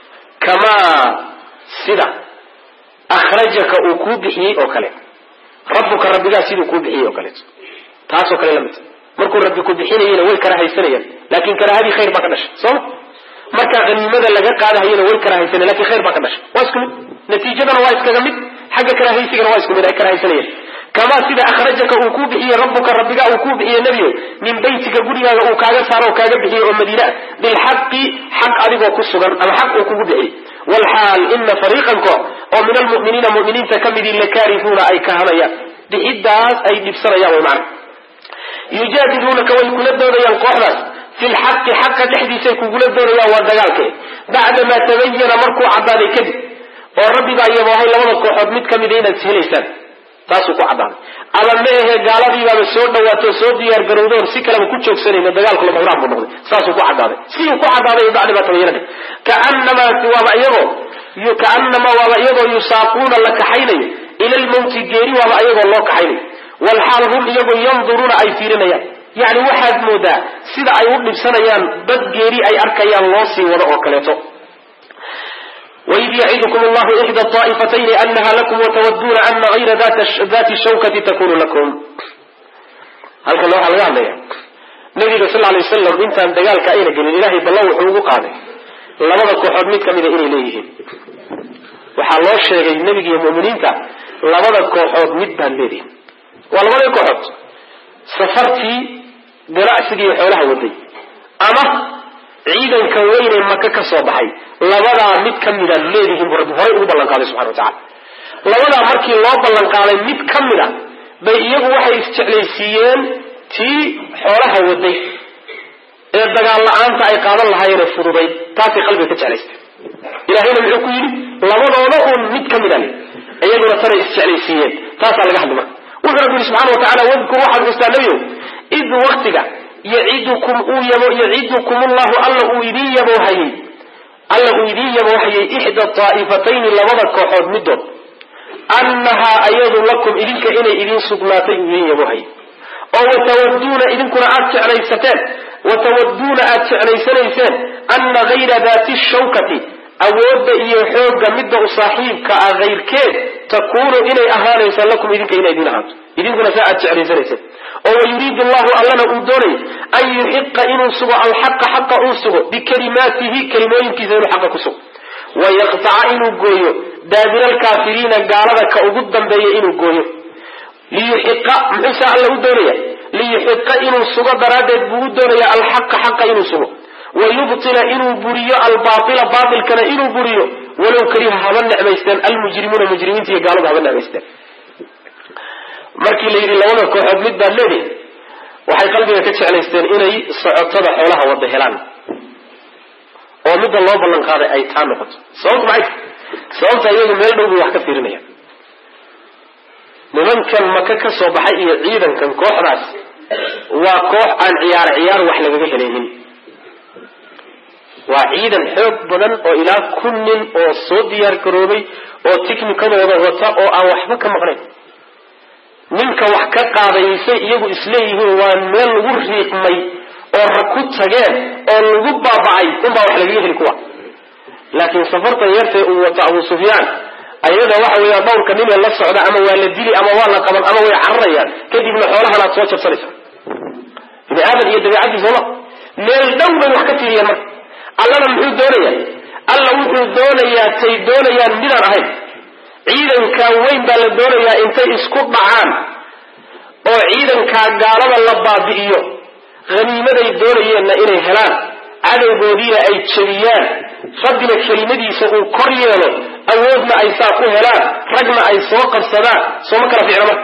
kamaa sida akhrajaka uu kuu bixiyey oo kale rabbuka rabbigaa siduu kuu bixiyey oo kaleeto taasoo kale la midta markuu rabbi ku bixinayena way kala haysanayaan laakin karaahadii khayr baa ka dhashay sooma markaa haniimada laga qaadahayana way karahaysaneen lakin khayr baa ka dhashay waa isku mid natiijadana waa iskaga mid xagga karahaysigana waa isku mid ay karahaysanayaan kamaa sida akhrajaka uu kuu bixiyey rabbuka rabbiga uu kuu bixiyey nebiyo min beytika gurigaaga uu kaaga saaro oo kaaga bixiyey oo madiine ah bilxaqi xaq adigoo ku sugan ama xaq uu kugu bixiyey walxaal ina fariiqan koox oo min almu'miniina mu'miniinta ka midii lakaarihuuna ay kahanayaan bixidaas ay dhibsanayaan way macna yujaadiluunaka way kula doodayaan kooxdaas fi lxaqi xaqa dhexdiisay kugula doodayaan waa dagaalke bacdamaa tabayana markuu caddaaday kadib oo rabbibaa iyaboohay labada kooxood mid ka mida inaad helaysaan taasuu ku caddaaday ama ma ahe gaaladiibaaba soo dhawaato soo diyaar garowdoon si kaleba ku joogsanayno dagaalku lama huraan buu noqday saasuu ku caddaaday siduu ku caddaaday bacdamaa tabayana kaanamaa waaba iyagoo kaanamaa waaba iyagoo yusaaquuna la kaxaynayo ila lmawti geeri waaba ayagoo loo kaxaynayo walxaal hum iyagoo yanduruuna ay fiirinayaan yacni waxaad moodaa sida ay u dhibsanayaan bad geeri ay arkayaan loo sii wado oo kaleeto waid yacidukum allahu ixda aa'ifatayni anaha lakum watawaduuna ana hayra dati shawkati takunu lakum halkan waxaa laga hadlaya nabiga sal lay wasalam intaan dagaalka ayna gelin ilahay ballan wuxuu ugu qaaday labada kooxood mid ka mida inay leeyihiin waxaa loo sheegay nebiga iyo mu'miniinta labada kooxood mid baan leedihin waa labadii kooxood safartii ganacsigii xoolaha waday ama ciidanka weynee maka ka soo baxay labadaa mid ka mida leedihiin buu rabbi horay ugu ballan qaaday subxana wa tacala labadaa markii loo ballan qaaday mid ka mid a bay iyagu waxay isjeclaysiiyeen tii xoolaha waday ee dagaal la-aanta ay qaadan lahaayeen ee fududayd taasay qalbiga ka jeclaysteen ilahayna muxuu ku yidhi labadooda uun mid ka mida le iyaguna tanay isjeclaysiiyeen taasaa laga hadli marka wuxuu rabbi yihi subxana wa tacala wadkur waxaad xustaa nebiyow id waktiga yacidukum uu yabo yacidukum ullahu alla uu idiin yaboohayey alla uu idiin yaboohayey ixda daa'ifatayni labada kooxood middood annahaa ayadu lakum idinka inay idiin sugnaatay uu idiin yaboohayey oo watawaduuna idinkuna aad jeclaysateen watawaduuna aad jeclaysanayseen anna hayra daati shawkati awoodda iyo xoogga midda u saaxiibka ah hayrkeed takuunu inay ahaanaysa lakum idinka inay idiin ahaato idinkuna saa aad jeclaysanayseen oo wayuriidu allahu allana uu doonay an yuxiqa inuu sugo alxaqa xaqa uu sugo bikalimaatihi kelimooyinkiisa inuu xaqa ku sugo wayaqtaca inuu gooyo daabira alkaafiriina gaalada ka ugu dambeeya inuu gooyo liyuxiqa muxuuse alla u doonaya liyuxiqa inuu sugo daraaddeed buu u doonaya alxaqa xaqa inuu sugo wayubtila inuu buriyo albaaila baailkana inuu buriyo walow kariha haba necmaysteen almujrimuuna mujrimiinta iyo gaaladu haba necmaysteen markii la yidhi labada kooxood mid baad leedihi waxay qalbiga ka jeclaysteen inay socotada xoolaha wada helaan oo midda loo ballan qaaday ay taa noqoto sababta maxay sababta iyagu meel dhow bay wax ka fiirinayaan nimankan maka ka soo baxay iyo ciidankan kooxdaas waa koox aan ciyaar ciyaar wax lagaga helaynin waa ciidan xoog badan oo ilaa kun nin oo soo diyaar garoobay oo tiknikadooda wata oo aan waxba ka maqnayn ninka wax ka qaadaysay iyagu isleeyihiin waa meel lagu riiqmay oo rag ku tageen oo lagu baaba'ay unbaa wax lagaga heli kuwa laakiin safartan yartee uu wato abu sufyaan ayada waxa weeyaan dhowrka nin ee la socda ama waa la dili ama waa la qaban ama way cararayaan kadibna xoolahan aad soo jabsanaysaa bini aadan iyo dabiicaddiisa ma meel dhow bay wax ka fiiriyeen marka allana muxuu doonayaa alla wuxuu doonayaa tay doonayaan midaan ahayn ciidankaa weyn baa la doonayaa intay isku dhacaan oo ciidankaa gaalada la baabi'iyo haniimaday doonayeenna inay helaan cadowgoodiina ay jebiyaan rabbina kelimadiisa uu kor yeelo awoodna ay saa ku helaan ragna ay soo qabsadaan sooma kala ficno marka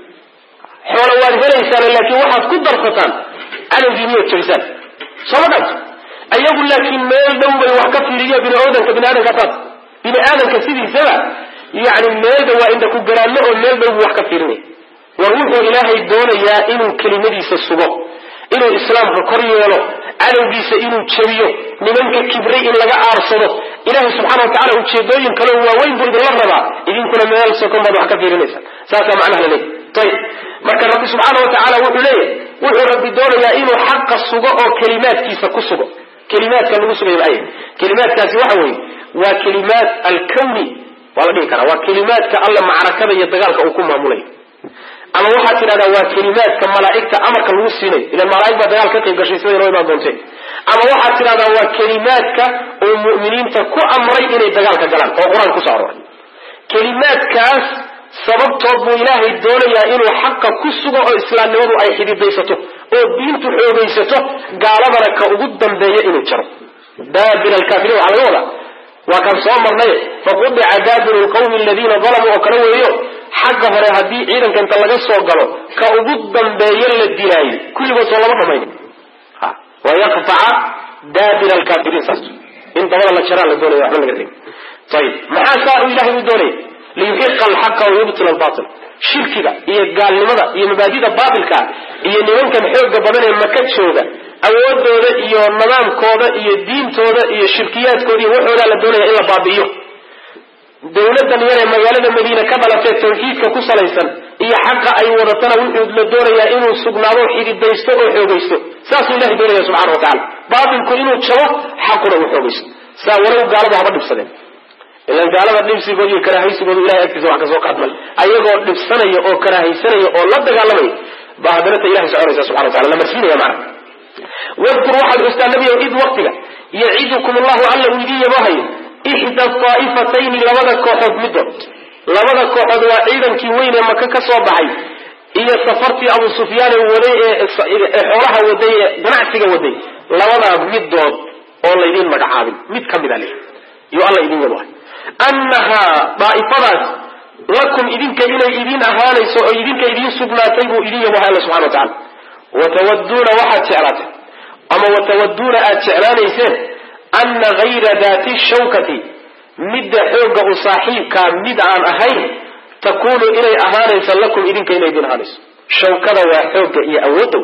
xoolo waad helaysaan laakiin waxaad ku darsataan cadowgiiniyood jebisaan sooma dhanto ayagu laakiin meel dhow bay wax ka fiiriyo biniaadanka biniaadanka taas bini aadanka sidiisaba yani meelda waa inda ku garaanno oo meel dhow buu wax ka fiirinaya war wuxuu ilaahay doonayaa inuu kelimadiisa sugo inuu islaamka kor yeelo cadowgiisa inuu jebiyo nimanka kibray in laga aarsado ilaahay subxana wa tacala ujeedooyin kaleo waaweyn buu idinla rabaa idinkuna meel sokon baad wax ka fiirinaysa saasaa macnaha laleeyahy ayib marka rabbi subxaana wa tacaala wuxuu leeyahay wuxuu rabbi doonayaa inuu xaqa sugo oo kelimaadkiisa ku sugo kelimaadka lagu sugay maay kelimaadkaasi waxa weeye waa kelimaad alkawni waa la dhihi karaa waa kelimaadka alla macrakada iyo dagaalka uu ku maamulayo ama waxaad tidhahdaa waa kelimaadka malaa'igta amarka lagu siinayo ilan malaaig baa dagaal ka qayb gashay siday noo imaan doonteen ama waxaad tidhahdaa waa kelimaadka uu mu'miniinta ku amray inay dagaalka galaan oo qur-aanka kusoo aroray kelimaadkaas sababtood buu ilaahay doonayaa inuu xaqa ku sugo oo islaamnimadu ay xididaysato oo diintu xoogaysato gaaladana ka ugu dambeeya inuu jaro daabir alkaafiriin waxaa laga wadaa waa kan soo marnay faqudica daabiru lqawmi aladiina dalamuu oo kale weeyo xagga hore haddii ciidanka inta laga soo galo ka ugu dambeeyo la dilaayo kulligood soo lama dhamayn wayaqtaca daabir alkaafiriin saas in dabada la jaraa la doonaya waxba laga dhigin ayib maxaa saa uu ilahay u doonaya liyuxiqa alxaqa wayubtila albatil shirkiga iyo gaalnimada iyo mabaadida baatilkaa iyo nimankan xooga badan ee maka jooga awoodooda iyo nidaamkooda iyo diintooda iyo shirkiyaadkooda iyo waxoodaa la doonaya in la baabi'iyo dawladan yar ee magaalada madiine ka dhalatee tawxiidka ku salaysan iyo xaqa ay wadatana wuxuu la doonayaa inuu sugnaado xididaysto oo xoogaysto saasuu ilahay doonaya subxana wa tacala baatilku inuu jabo xaquna uu xoogaysto saa walow gaaladu haba dhibsadeen ilan gaalada dhibsigooda iyo karaahaysigooda ilahay agtiisa wax kasoo qaadmal ayagoo dhibsanaya oo karaahaysanaya oo la dagaalamaya baa haddana ta ilahay soconaysa subxana wa tacala la marsiinaya macna wadkur waxaad xustaa nabiyow id waktiga yacidukum allahu alla uu idiin yabohayo ixda daa'ifatayni labada kooxood middood labada kooxood waa ciidankii weyn ee maka ka soo baxay iyo safartii abu sufyaan ee waday ee xoolaha waday ee ganacsiga waday labadaa middood oo laydiin magacaabin mid ka mid a leh iyo alla idin yabohay annahaa daa'ifadaas lakum idinka inay idiin ahaanayso oo idinka idiin sugnaatay buu idin yabohay alla subxana wa tacala watawaduuna waxaad jeclaatay ama watawaduuna aada jeclaanayseen ana gayra daati shawkati midda xoogga u saaxiibkaa mid aan ahayn takunu inay ahaanaysa lakum idinka inay idin ahaanayso shawkada waa xoogga iyo awoodda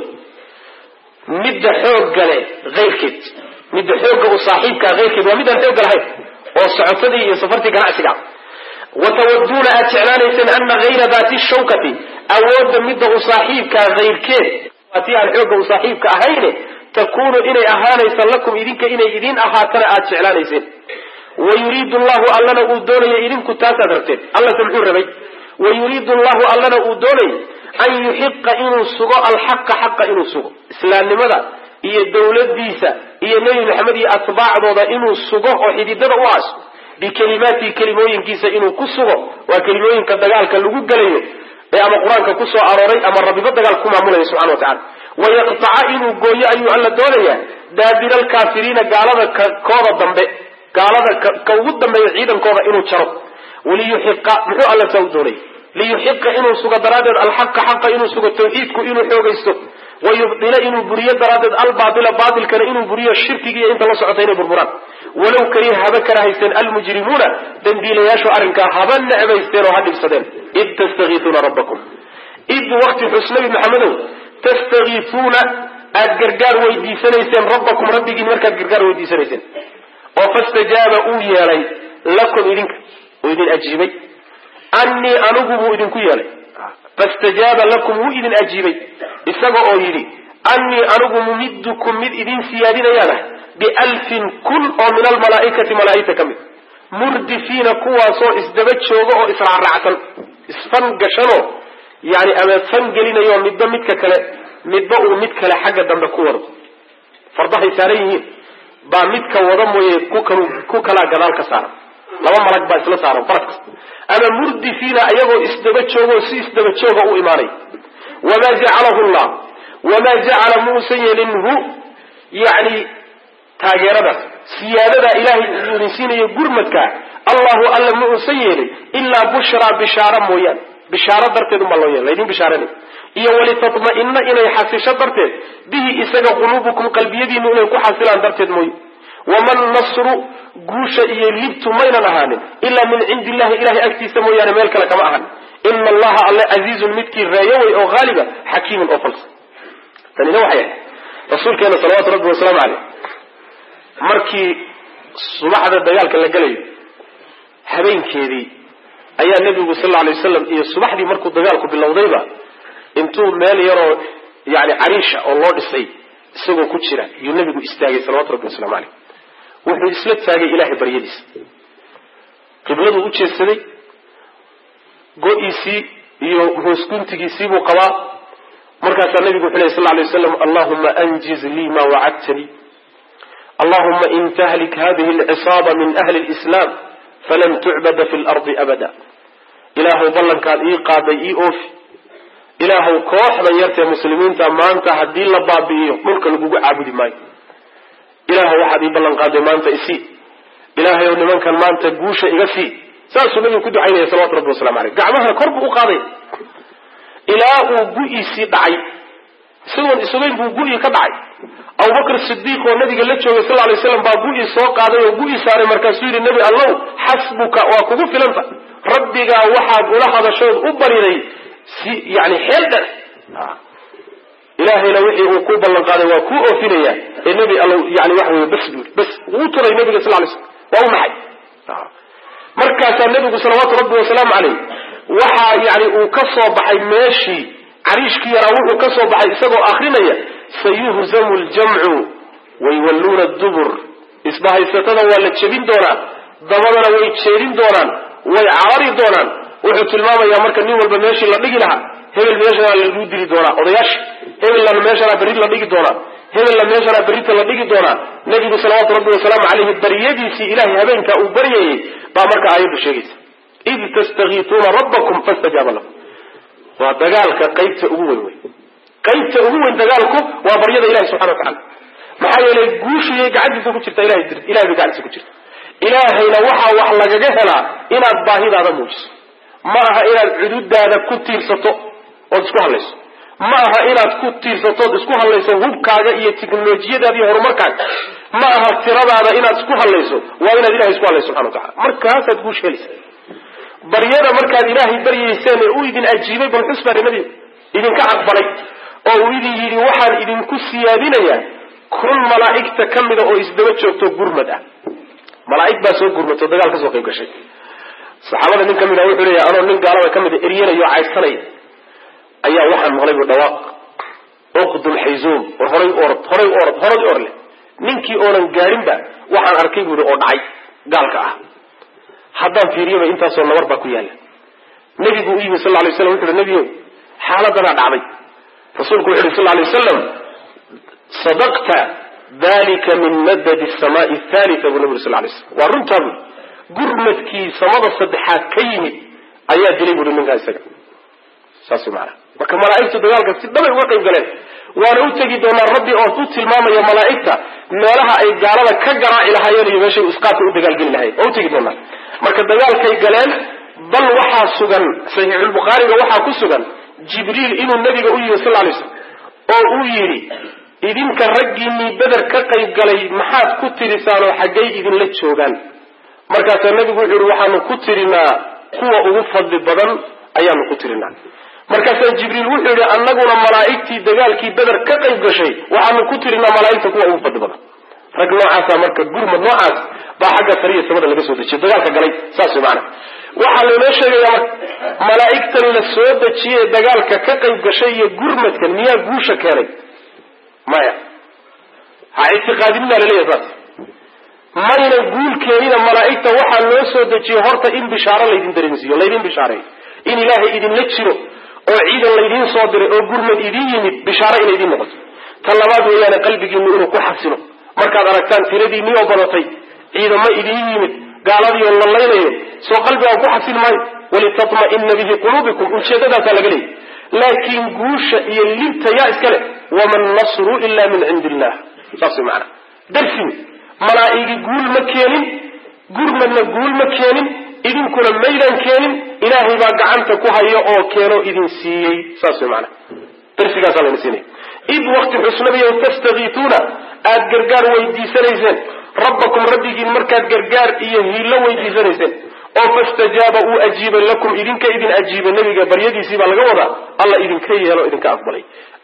midda xoogga le ayrkeed midda xoogga u saaxiibkaa ayrkeed waa midaan xoogga lahayn oo socotadii iyo safartii ganacsiga watawaduuna aad jeclaanayseen ana gayra daati shawkati awoodda midda u saaxiibkaa ayrkeed waa tii aan xoogga u saaxiibka ahayne takunu inay ahaanaysa lakum idinka inay idin ahaatana aad jeclaanayseen wayuriidu llahu allana uu doonaya idinku taasaad rabteen allase muxuu rabay wayuriidu llahu allana uu doonayay an yuxiqa inuu sugo alxaqa xaqa inuu sugo islaamnimada iyo dowladiisa iyo nebi maxamed iyo atbaacdooda inuu sugo oo xididada u aaso bikelimaatihi kelimooyinkiisa inuu ku sugo waa kelimooyinka dagaalka lagu gelayo ee ama qur-aanka ku soo arooray ama rabbiba dagaal ku maamulaya subxana wa tacala wayaqtaca inuu gooyo ayuu alla doonayaa daabira alkaafiriina gaalada kooda dambe gaalada ka ugu dambeeya ciidankooda inuu jaro waliyuxiqa muxuu alla saa u doonay liyuxiqa inuu sugo daraaddeed alxaqa xaqa inuu sugo tawxiidku inuu xoogaysto wayubdila inuu buriyo daraaddeed albaaila baatilkana inuu buriyo shirkigiiyo inta la socota inay burburaan walow kariha haba karahaysteen almujrimuuna dambiilayaashu arrinkaa haba necbaysteen oo ha dhibsadeen id tastakiisuuna rabbakum id wakti xus nabi maxamedow tastakiisuuna aad gargaar weydiisanayseen rabbakum rabbigiin markaad gargaar weydiisanayseen oo fastajaaba uu yeelay lakum idinka uu idin ajiibay annii anigu buu idinku yeelay fastajaaba lakum wuu idin ajiibay isaga oo yidhi annii anigu mumiddukum mid idin siyaadinayaanah bialfin kun oo min almalaaikati malaaigta ka mid murdifiina kuwaasoo isdaba jooga oo israacraacsan isfan gashanoo yani ama fan gelinayo midba midka kale midba uu mid kale xagga dambe ku wado fardahay saaran yihiin baa midka wada mooye ku kalaa gadaal ka saaran laba malag baa isla saaran farad kasta ama murdifiina ayagoo isdaba joogo si isdaba jooga u imaanay wamaa jacalahu llah wamaa jacala muusan yeelin hu yani taageeradaas siyaadadaa ilaahay uu idin siinayo gurmadka allahu alla ma uusan yeelin ilaa bushraa bishaaro mooyaane bishaaro darteed unbaa loo yeela laydin bishaaranay iyo walitatma'ina inay xasisho darteed bihi isaga quluubukum qalbiyadiinu inay ku xasilaan darteed mooye waman nasru guusha iyo libtu maynan ahaanin ilaa min cindi illahi ilahay agtiisa mooyaane meel kale kama ahan ina allaha alle casiizun midkii reeyowey oo haaliba xakiimun oo falsa tanina waxay ahayd rasuulkeena salawatu rabbi wasalaamu caleyh markii subaxda dagaalka la gelayo habeenkeedii ayaa nebigu sal alay wasalam iyo subaxdii markuu dagaalku bilowdayba intuu meel yaroo yani cariisha oo loo dhisay isagoo ku jira yuu nebigu istaagay salawatu rabbi waslamu caleyh wuxuu isla taagay ilahay baryadiisa qibladuu u jeedsaday go-iisii iyo hoosguntigiisii buu qabaa markaasaa nabigu wuxu ley sal lay waslam allahuma anjiz lii ma wacadtanii allahuma in tahlik hadihi alcisaaba min ahli lislaam falan tucbada fi lardi abada ilaahuw ballankaad ii qaaday ii oofi ilaahuw kooxdan yartee muslimiinta maanta haddii la baabi'iyo dhulka lagugu caabudi maayo ilaahuw waxaad ii ballan qaaday maanta isii ilaahay ow nimankan maanta guusha iga sii saasuu nabigu ku ducaynaya salawatu rabbi waslamu aleyh gacmaha kor buu u qaaday ilaa uu gu-iisii dhacay isagoon isugayn buu gu-ii ka dhacay abubakr sidiiq oo nabiga la joogay sal lay slam baa gu-ii soo qaaday oo gu-ii saaray markaasuu yidhi nebi allow xasbuka waa kugu filanta rabbigaa waxaad ula hadashood u bariday si yani xeel dher ilaahayna wixii uu ku ballan qaaday waa kuu oofinaya ee nebi allow yani waxa wey bas buu bas wuu turay nabiga sal lay slam waa u maxay markaasaa nebigu salawaatu rabbi wasalaamu caleyh waxaa yani uu ka soo baxay meeshii cariishkii yaraa wuxuu ka soo baxay isagoo akrinaya sayuhzamu ljamcu wayuwalluuna dubur isbahaysatada waa la jebin doonaa dabadana way jeedin doonaan way carari doonaan wuxuu tilmaamayaa marka nin walba meeshii la dhigi lahaa hebel meeshanaa lagu dili doonaa odayaasha hebelna meeshanaa berri la dhigi doonaa hebelna meeshanaa berrita la dhigi doonaa nebigu salawaatu rabbi wasalaamu caleyhi baryadiisii ilahay habeenkaa uu baryayay baa marka aayaddu sheegaysa id tastakiituuna rabbakum fastajaaba lakum waa dagaalka qaybta ugu weyn wey qaybta ugu weyn dagaalku waa baryada ilahi subxana wa tacala maxaa yeelay guushiyay gacantiisa ku jirta ilahay ilahay bay gacantiisa ku jirta ilaahayna waxaa wax lagaga helaa inaad baahidaada muujiso ma aha inaad cududaada ku tiirsato ood isku hadlayso ma aha inaad ku tiirsatood isku hadlayso hubkaaga iyo teknolojiyadaada iyo horumarkaaga ma aha tiradaada inaad isku hadlayso waa inaad ilahay isku hadlayso subxana watacala markaasaad guush helaysa baryada markaad ilaahay baryayseen ee uu idin ajiibay bal xus baa nabi idinka aqbalay oo uu idin yidhi waxaan idinku siyaadinayaa kun malaa'igta ka mida oo isdaba joogto gurmad ah malaa'ig baa soo gurmato dagaal ka soo qayb gashay saxaabada nin ka mid ah wuxuu leeyahay anoo nin gaalada ka mida eryanayo caydsanaya ayaa waxaan maqlay bu dhawaaq uqdul xayzuum war horay u orod horay u orod horad orle ninkii oonan gaadhinba waxaan arkay buuri oo dhacay gaalka ah haddaan fiiriyaba intaasoo nabar baa ku yaalla nebigu u yimi sal lla lay slam wuxu uhi nebiyow xaaladanaa dhacday rasuulku wuxu uhi sal lla lay wasalam sadaqta dalika min madadi samaai thalita buu nabi uri sal lay slam waa runtaa buui gurmadkii samada saddexaad ka yimid ayaa dilay buui ninkaa isaga saas maana marka malaaigtu dagaalka si dhabay uga qayb galeen waana u tegi doonaa rabbi oo u tilmaamaya malaaigta meelaha ay gaalada ka garaaci lahaayeen iyo meeshay isqaadka u dagaalgeli lahayen waa utegi doonaa marka dagaalkay galeen bal waxaa sugan saxiixulbukhaariga waxaa ku sugan jibriil inuu nabiga u yimi sal lay slam oo uu yidhi idinka raggiinii beder ka qayb galay maxaad ku tirisaanoo xaggay idinla joogaan markaasaa nabigu wuxuu yihi waxaanu ku tirinaa kuwa ugu fadli badan ayaanu ku tirinaa markaasaa jibriil wuxuu yihi annaguna malaa'igtii dagaalkii beder ka qayb gashay waxaanu ku tirinaa malaa'igta kuwa ugu fadli badan rag noocaasa marka gurmad noocaas baa xagga sariya samada laga soo dejiyo dagaalka galay saas maana waxaa laynoo sheegayaa marka malaa'igtan la soo dejiyey dagaalka ka qayb gashay iyo gurmadkan miyaa guusha keenay maya ha ictiqaadinina laleeyahay saas mayna guul keenina malaa'igta waxaa loo soo dejiyey horta in bishaaro laydin dareensiiyo laydin bishaareeyo in ilaahay idinla jiro oo ciidan laydiin soo diray oo gurmad idin yimid bishaaro inay idin noqoto ta labaad weeyaane qalbigiinu inuu ku xasilo markaad aragtaan tiradiinii oo badatay ciidamo idin yimid gaaladii oo lallaynayo soo qalbigaa ku xasil maayo walitatma'ina bihi quluubikum ujeedadaasaa laga leeyay laakiin guusha iyo libta yaa iska leh wama nasru ila min cindi illah saas way macanaa darsin malaa'igi guul ma keenin gurmadna guul ma keenin idinkuna maydaan keenin ilaahay baa gacanta ku haya oo keeno idin siiyey saas way macanaa darsigaasaa layna siinaya id wakti xusnabiyo tastakiituuna aad gargaar weydiisanayseen rabbakum rabbigiin markaad gargaar iyo hiillo weydiisanayseen oo fastajaaba uu ajiibay lakum idinka idin ajiibay nebiga baryadiisii baa laga wadaa alla idinka yeelo idinka aqbalay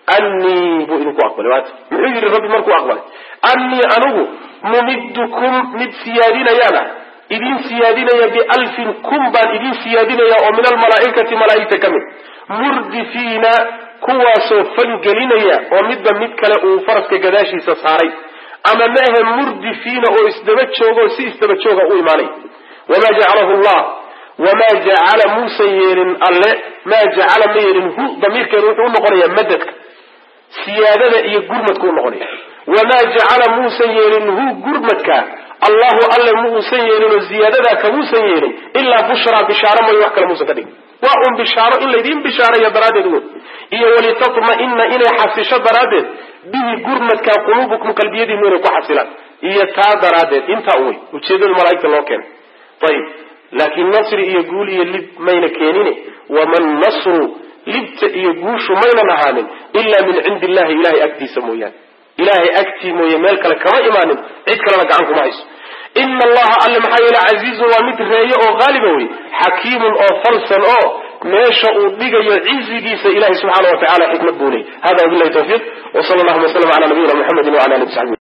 annii buu idinku aqbalay waata muxuu yidhi rabbi markuu aqbalay annii anigu mumiddukum mid siyaadinayaana idin siyaadinaya bialfin kun baan idin siyaadinaya oo min almalaa'ikati malaa'igta ka mid murdifiina kuwaasoo fangelinaya oo midba mid kale uu faraska gadaashiisa saaray ama maahe murdifiina oo isdaba jooga oo si isdaba jooga u imaanaya wamaa jacalahu llah wamaa jacala muusan yeelin alle maa jacala ma yeelin hu damiirkeedu wuxuu unoqonayaa madadka siyaadada iyo gurmadka unoqonaya wamaa jacala muusan yeelin hu gurmadka allahu alle muusan yeelin oo ziyaadadaa kamuusan yeelin ilaa bushraa bishaaro mooyo wax kale muusan ka dhigin waa un bishaaro in laydiin bishaaraya daraaddeed wey iyo walitatma'ina inay xasisho daraaddeed bihi gurmadka quluubukum qalbiyadiinu inay ku xasilaan iyo taa daraaddeed intaa wey ujeedada malaa'igta loo keenay ayib laakiin nasri iyo guul iyo lib mayna keenine waman nasru libta iyo guushu maynan ahaanin ilaa min cindi illahi ilahay agtiisa mooyaane ilahay agtii mooye meel kale kama imaanin cid kalena gacan kuma hayso ina allaha alle maxaa yeele casiizun waa mid reeye oo haaliba wey xakiimun oo falsan oo meesha uu dhigayo cizigiisa ilahay subxaana wa tacala xikmad buu ley hada wabilahi tawfiiq w sala allahuma w sllam ala nabiyina muxamedi wala ali saxbi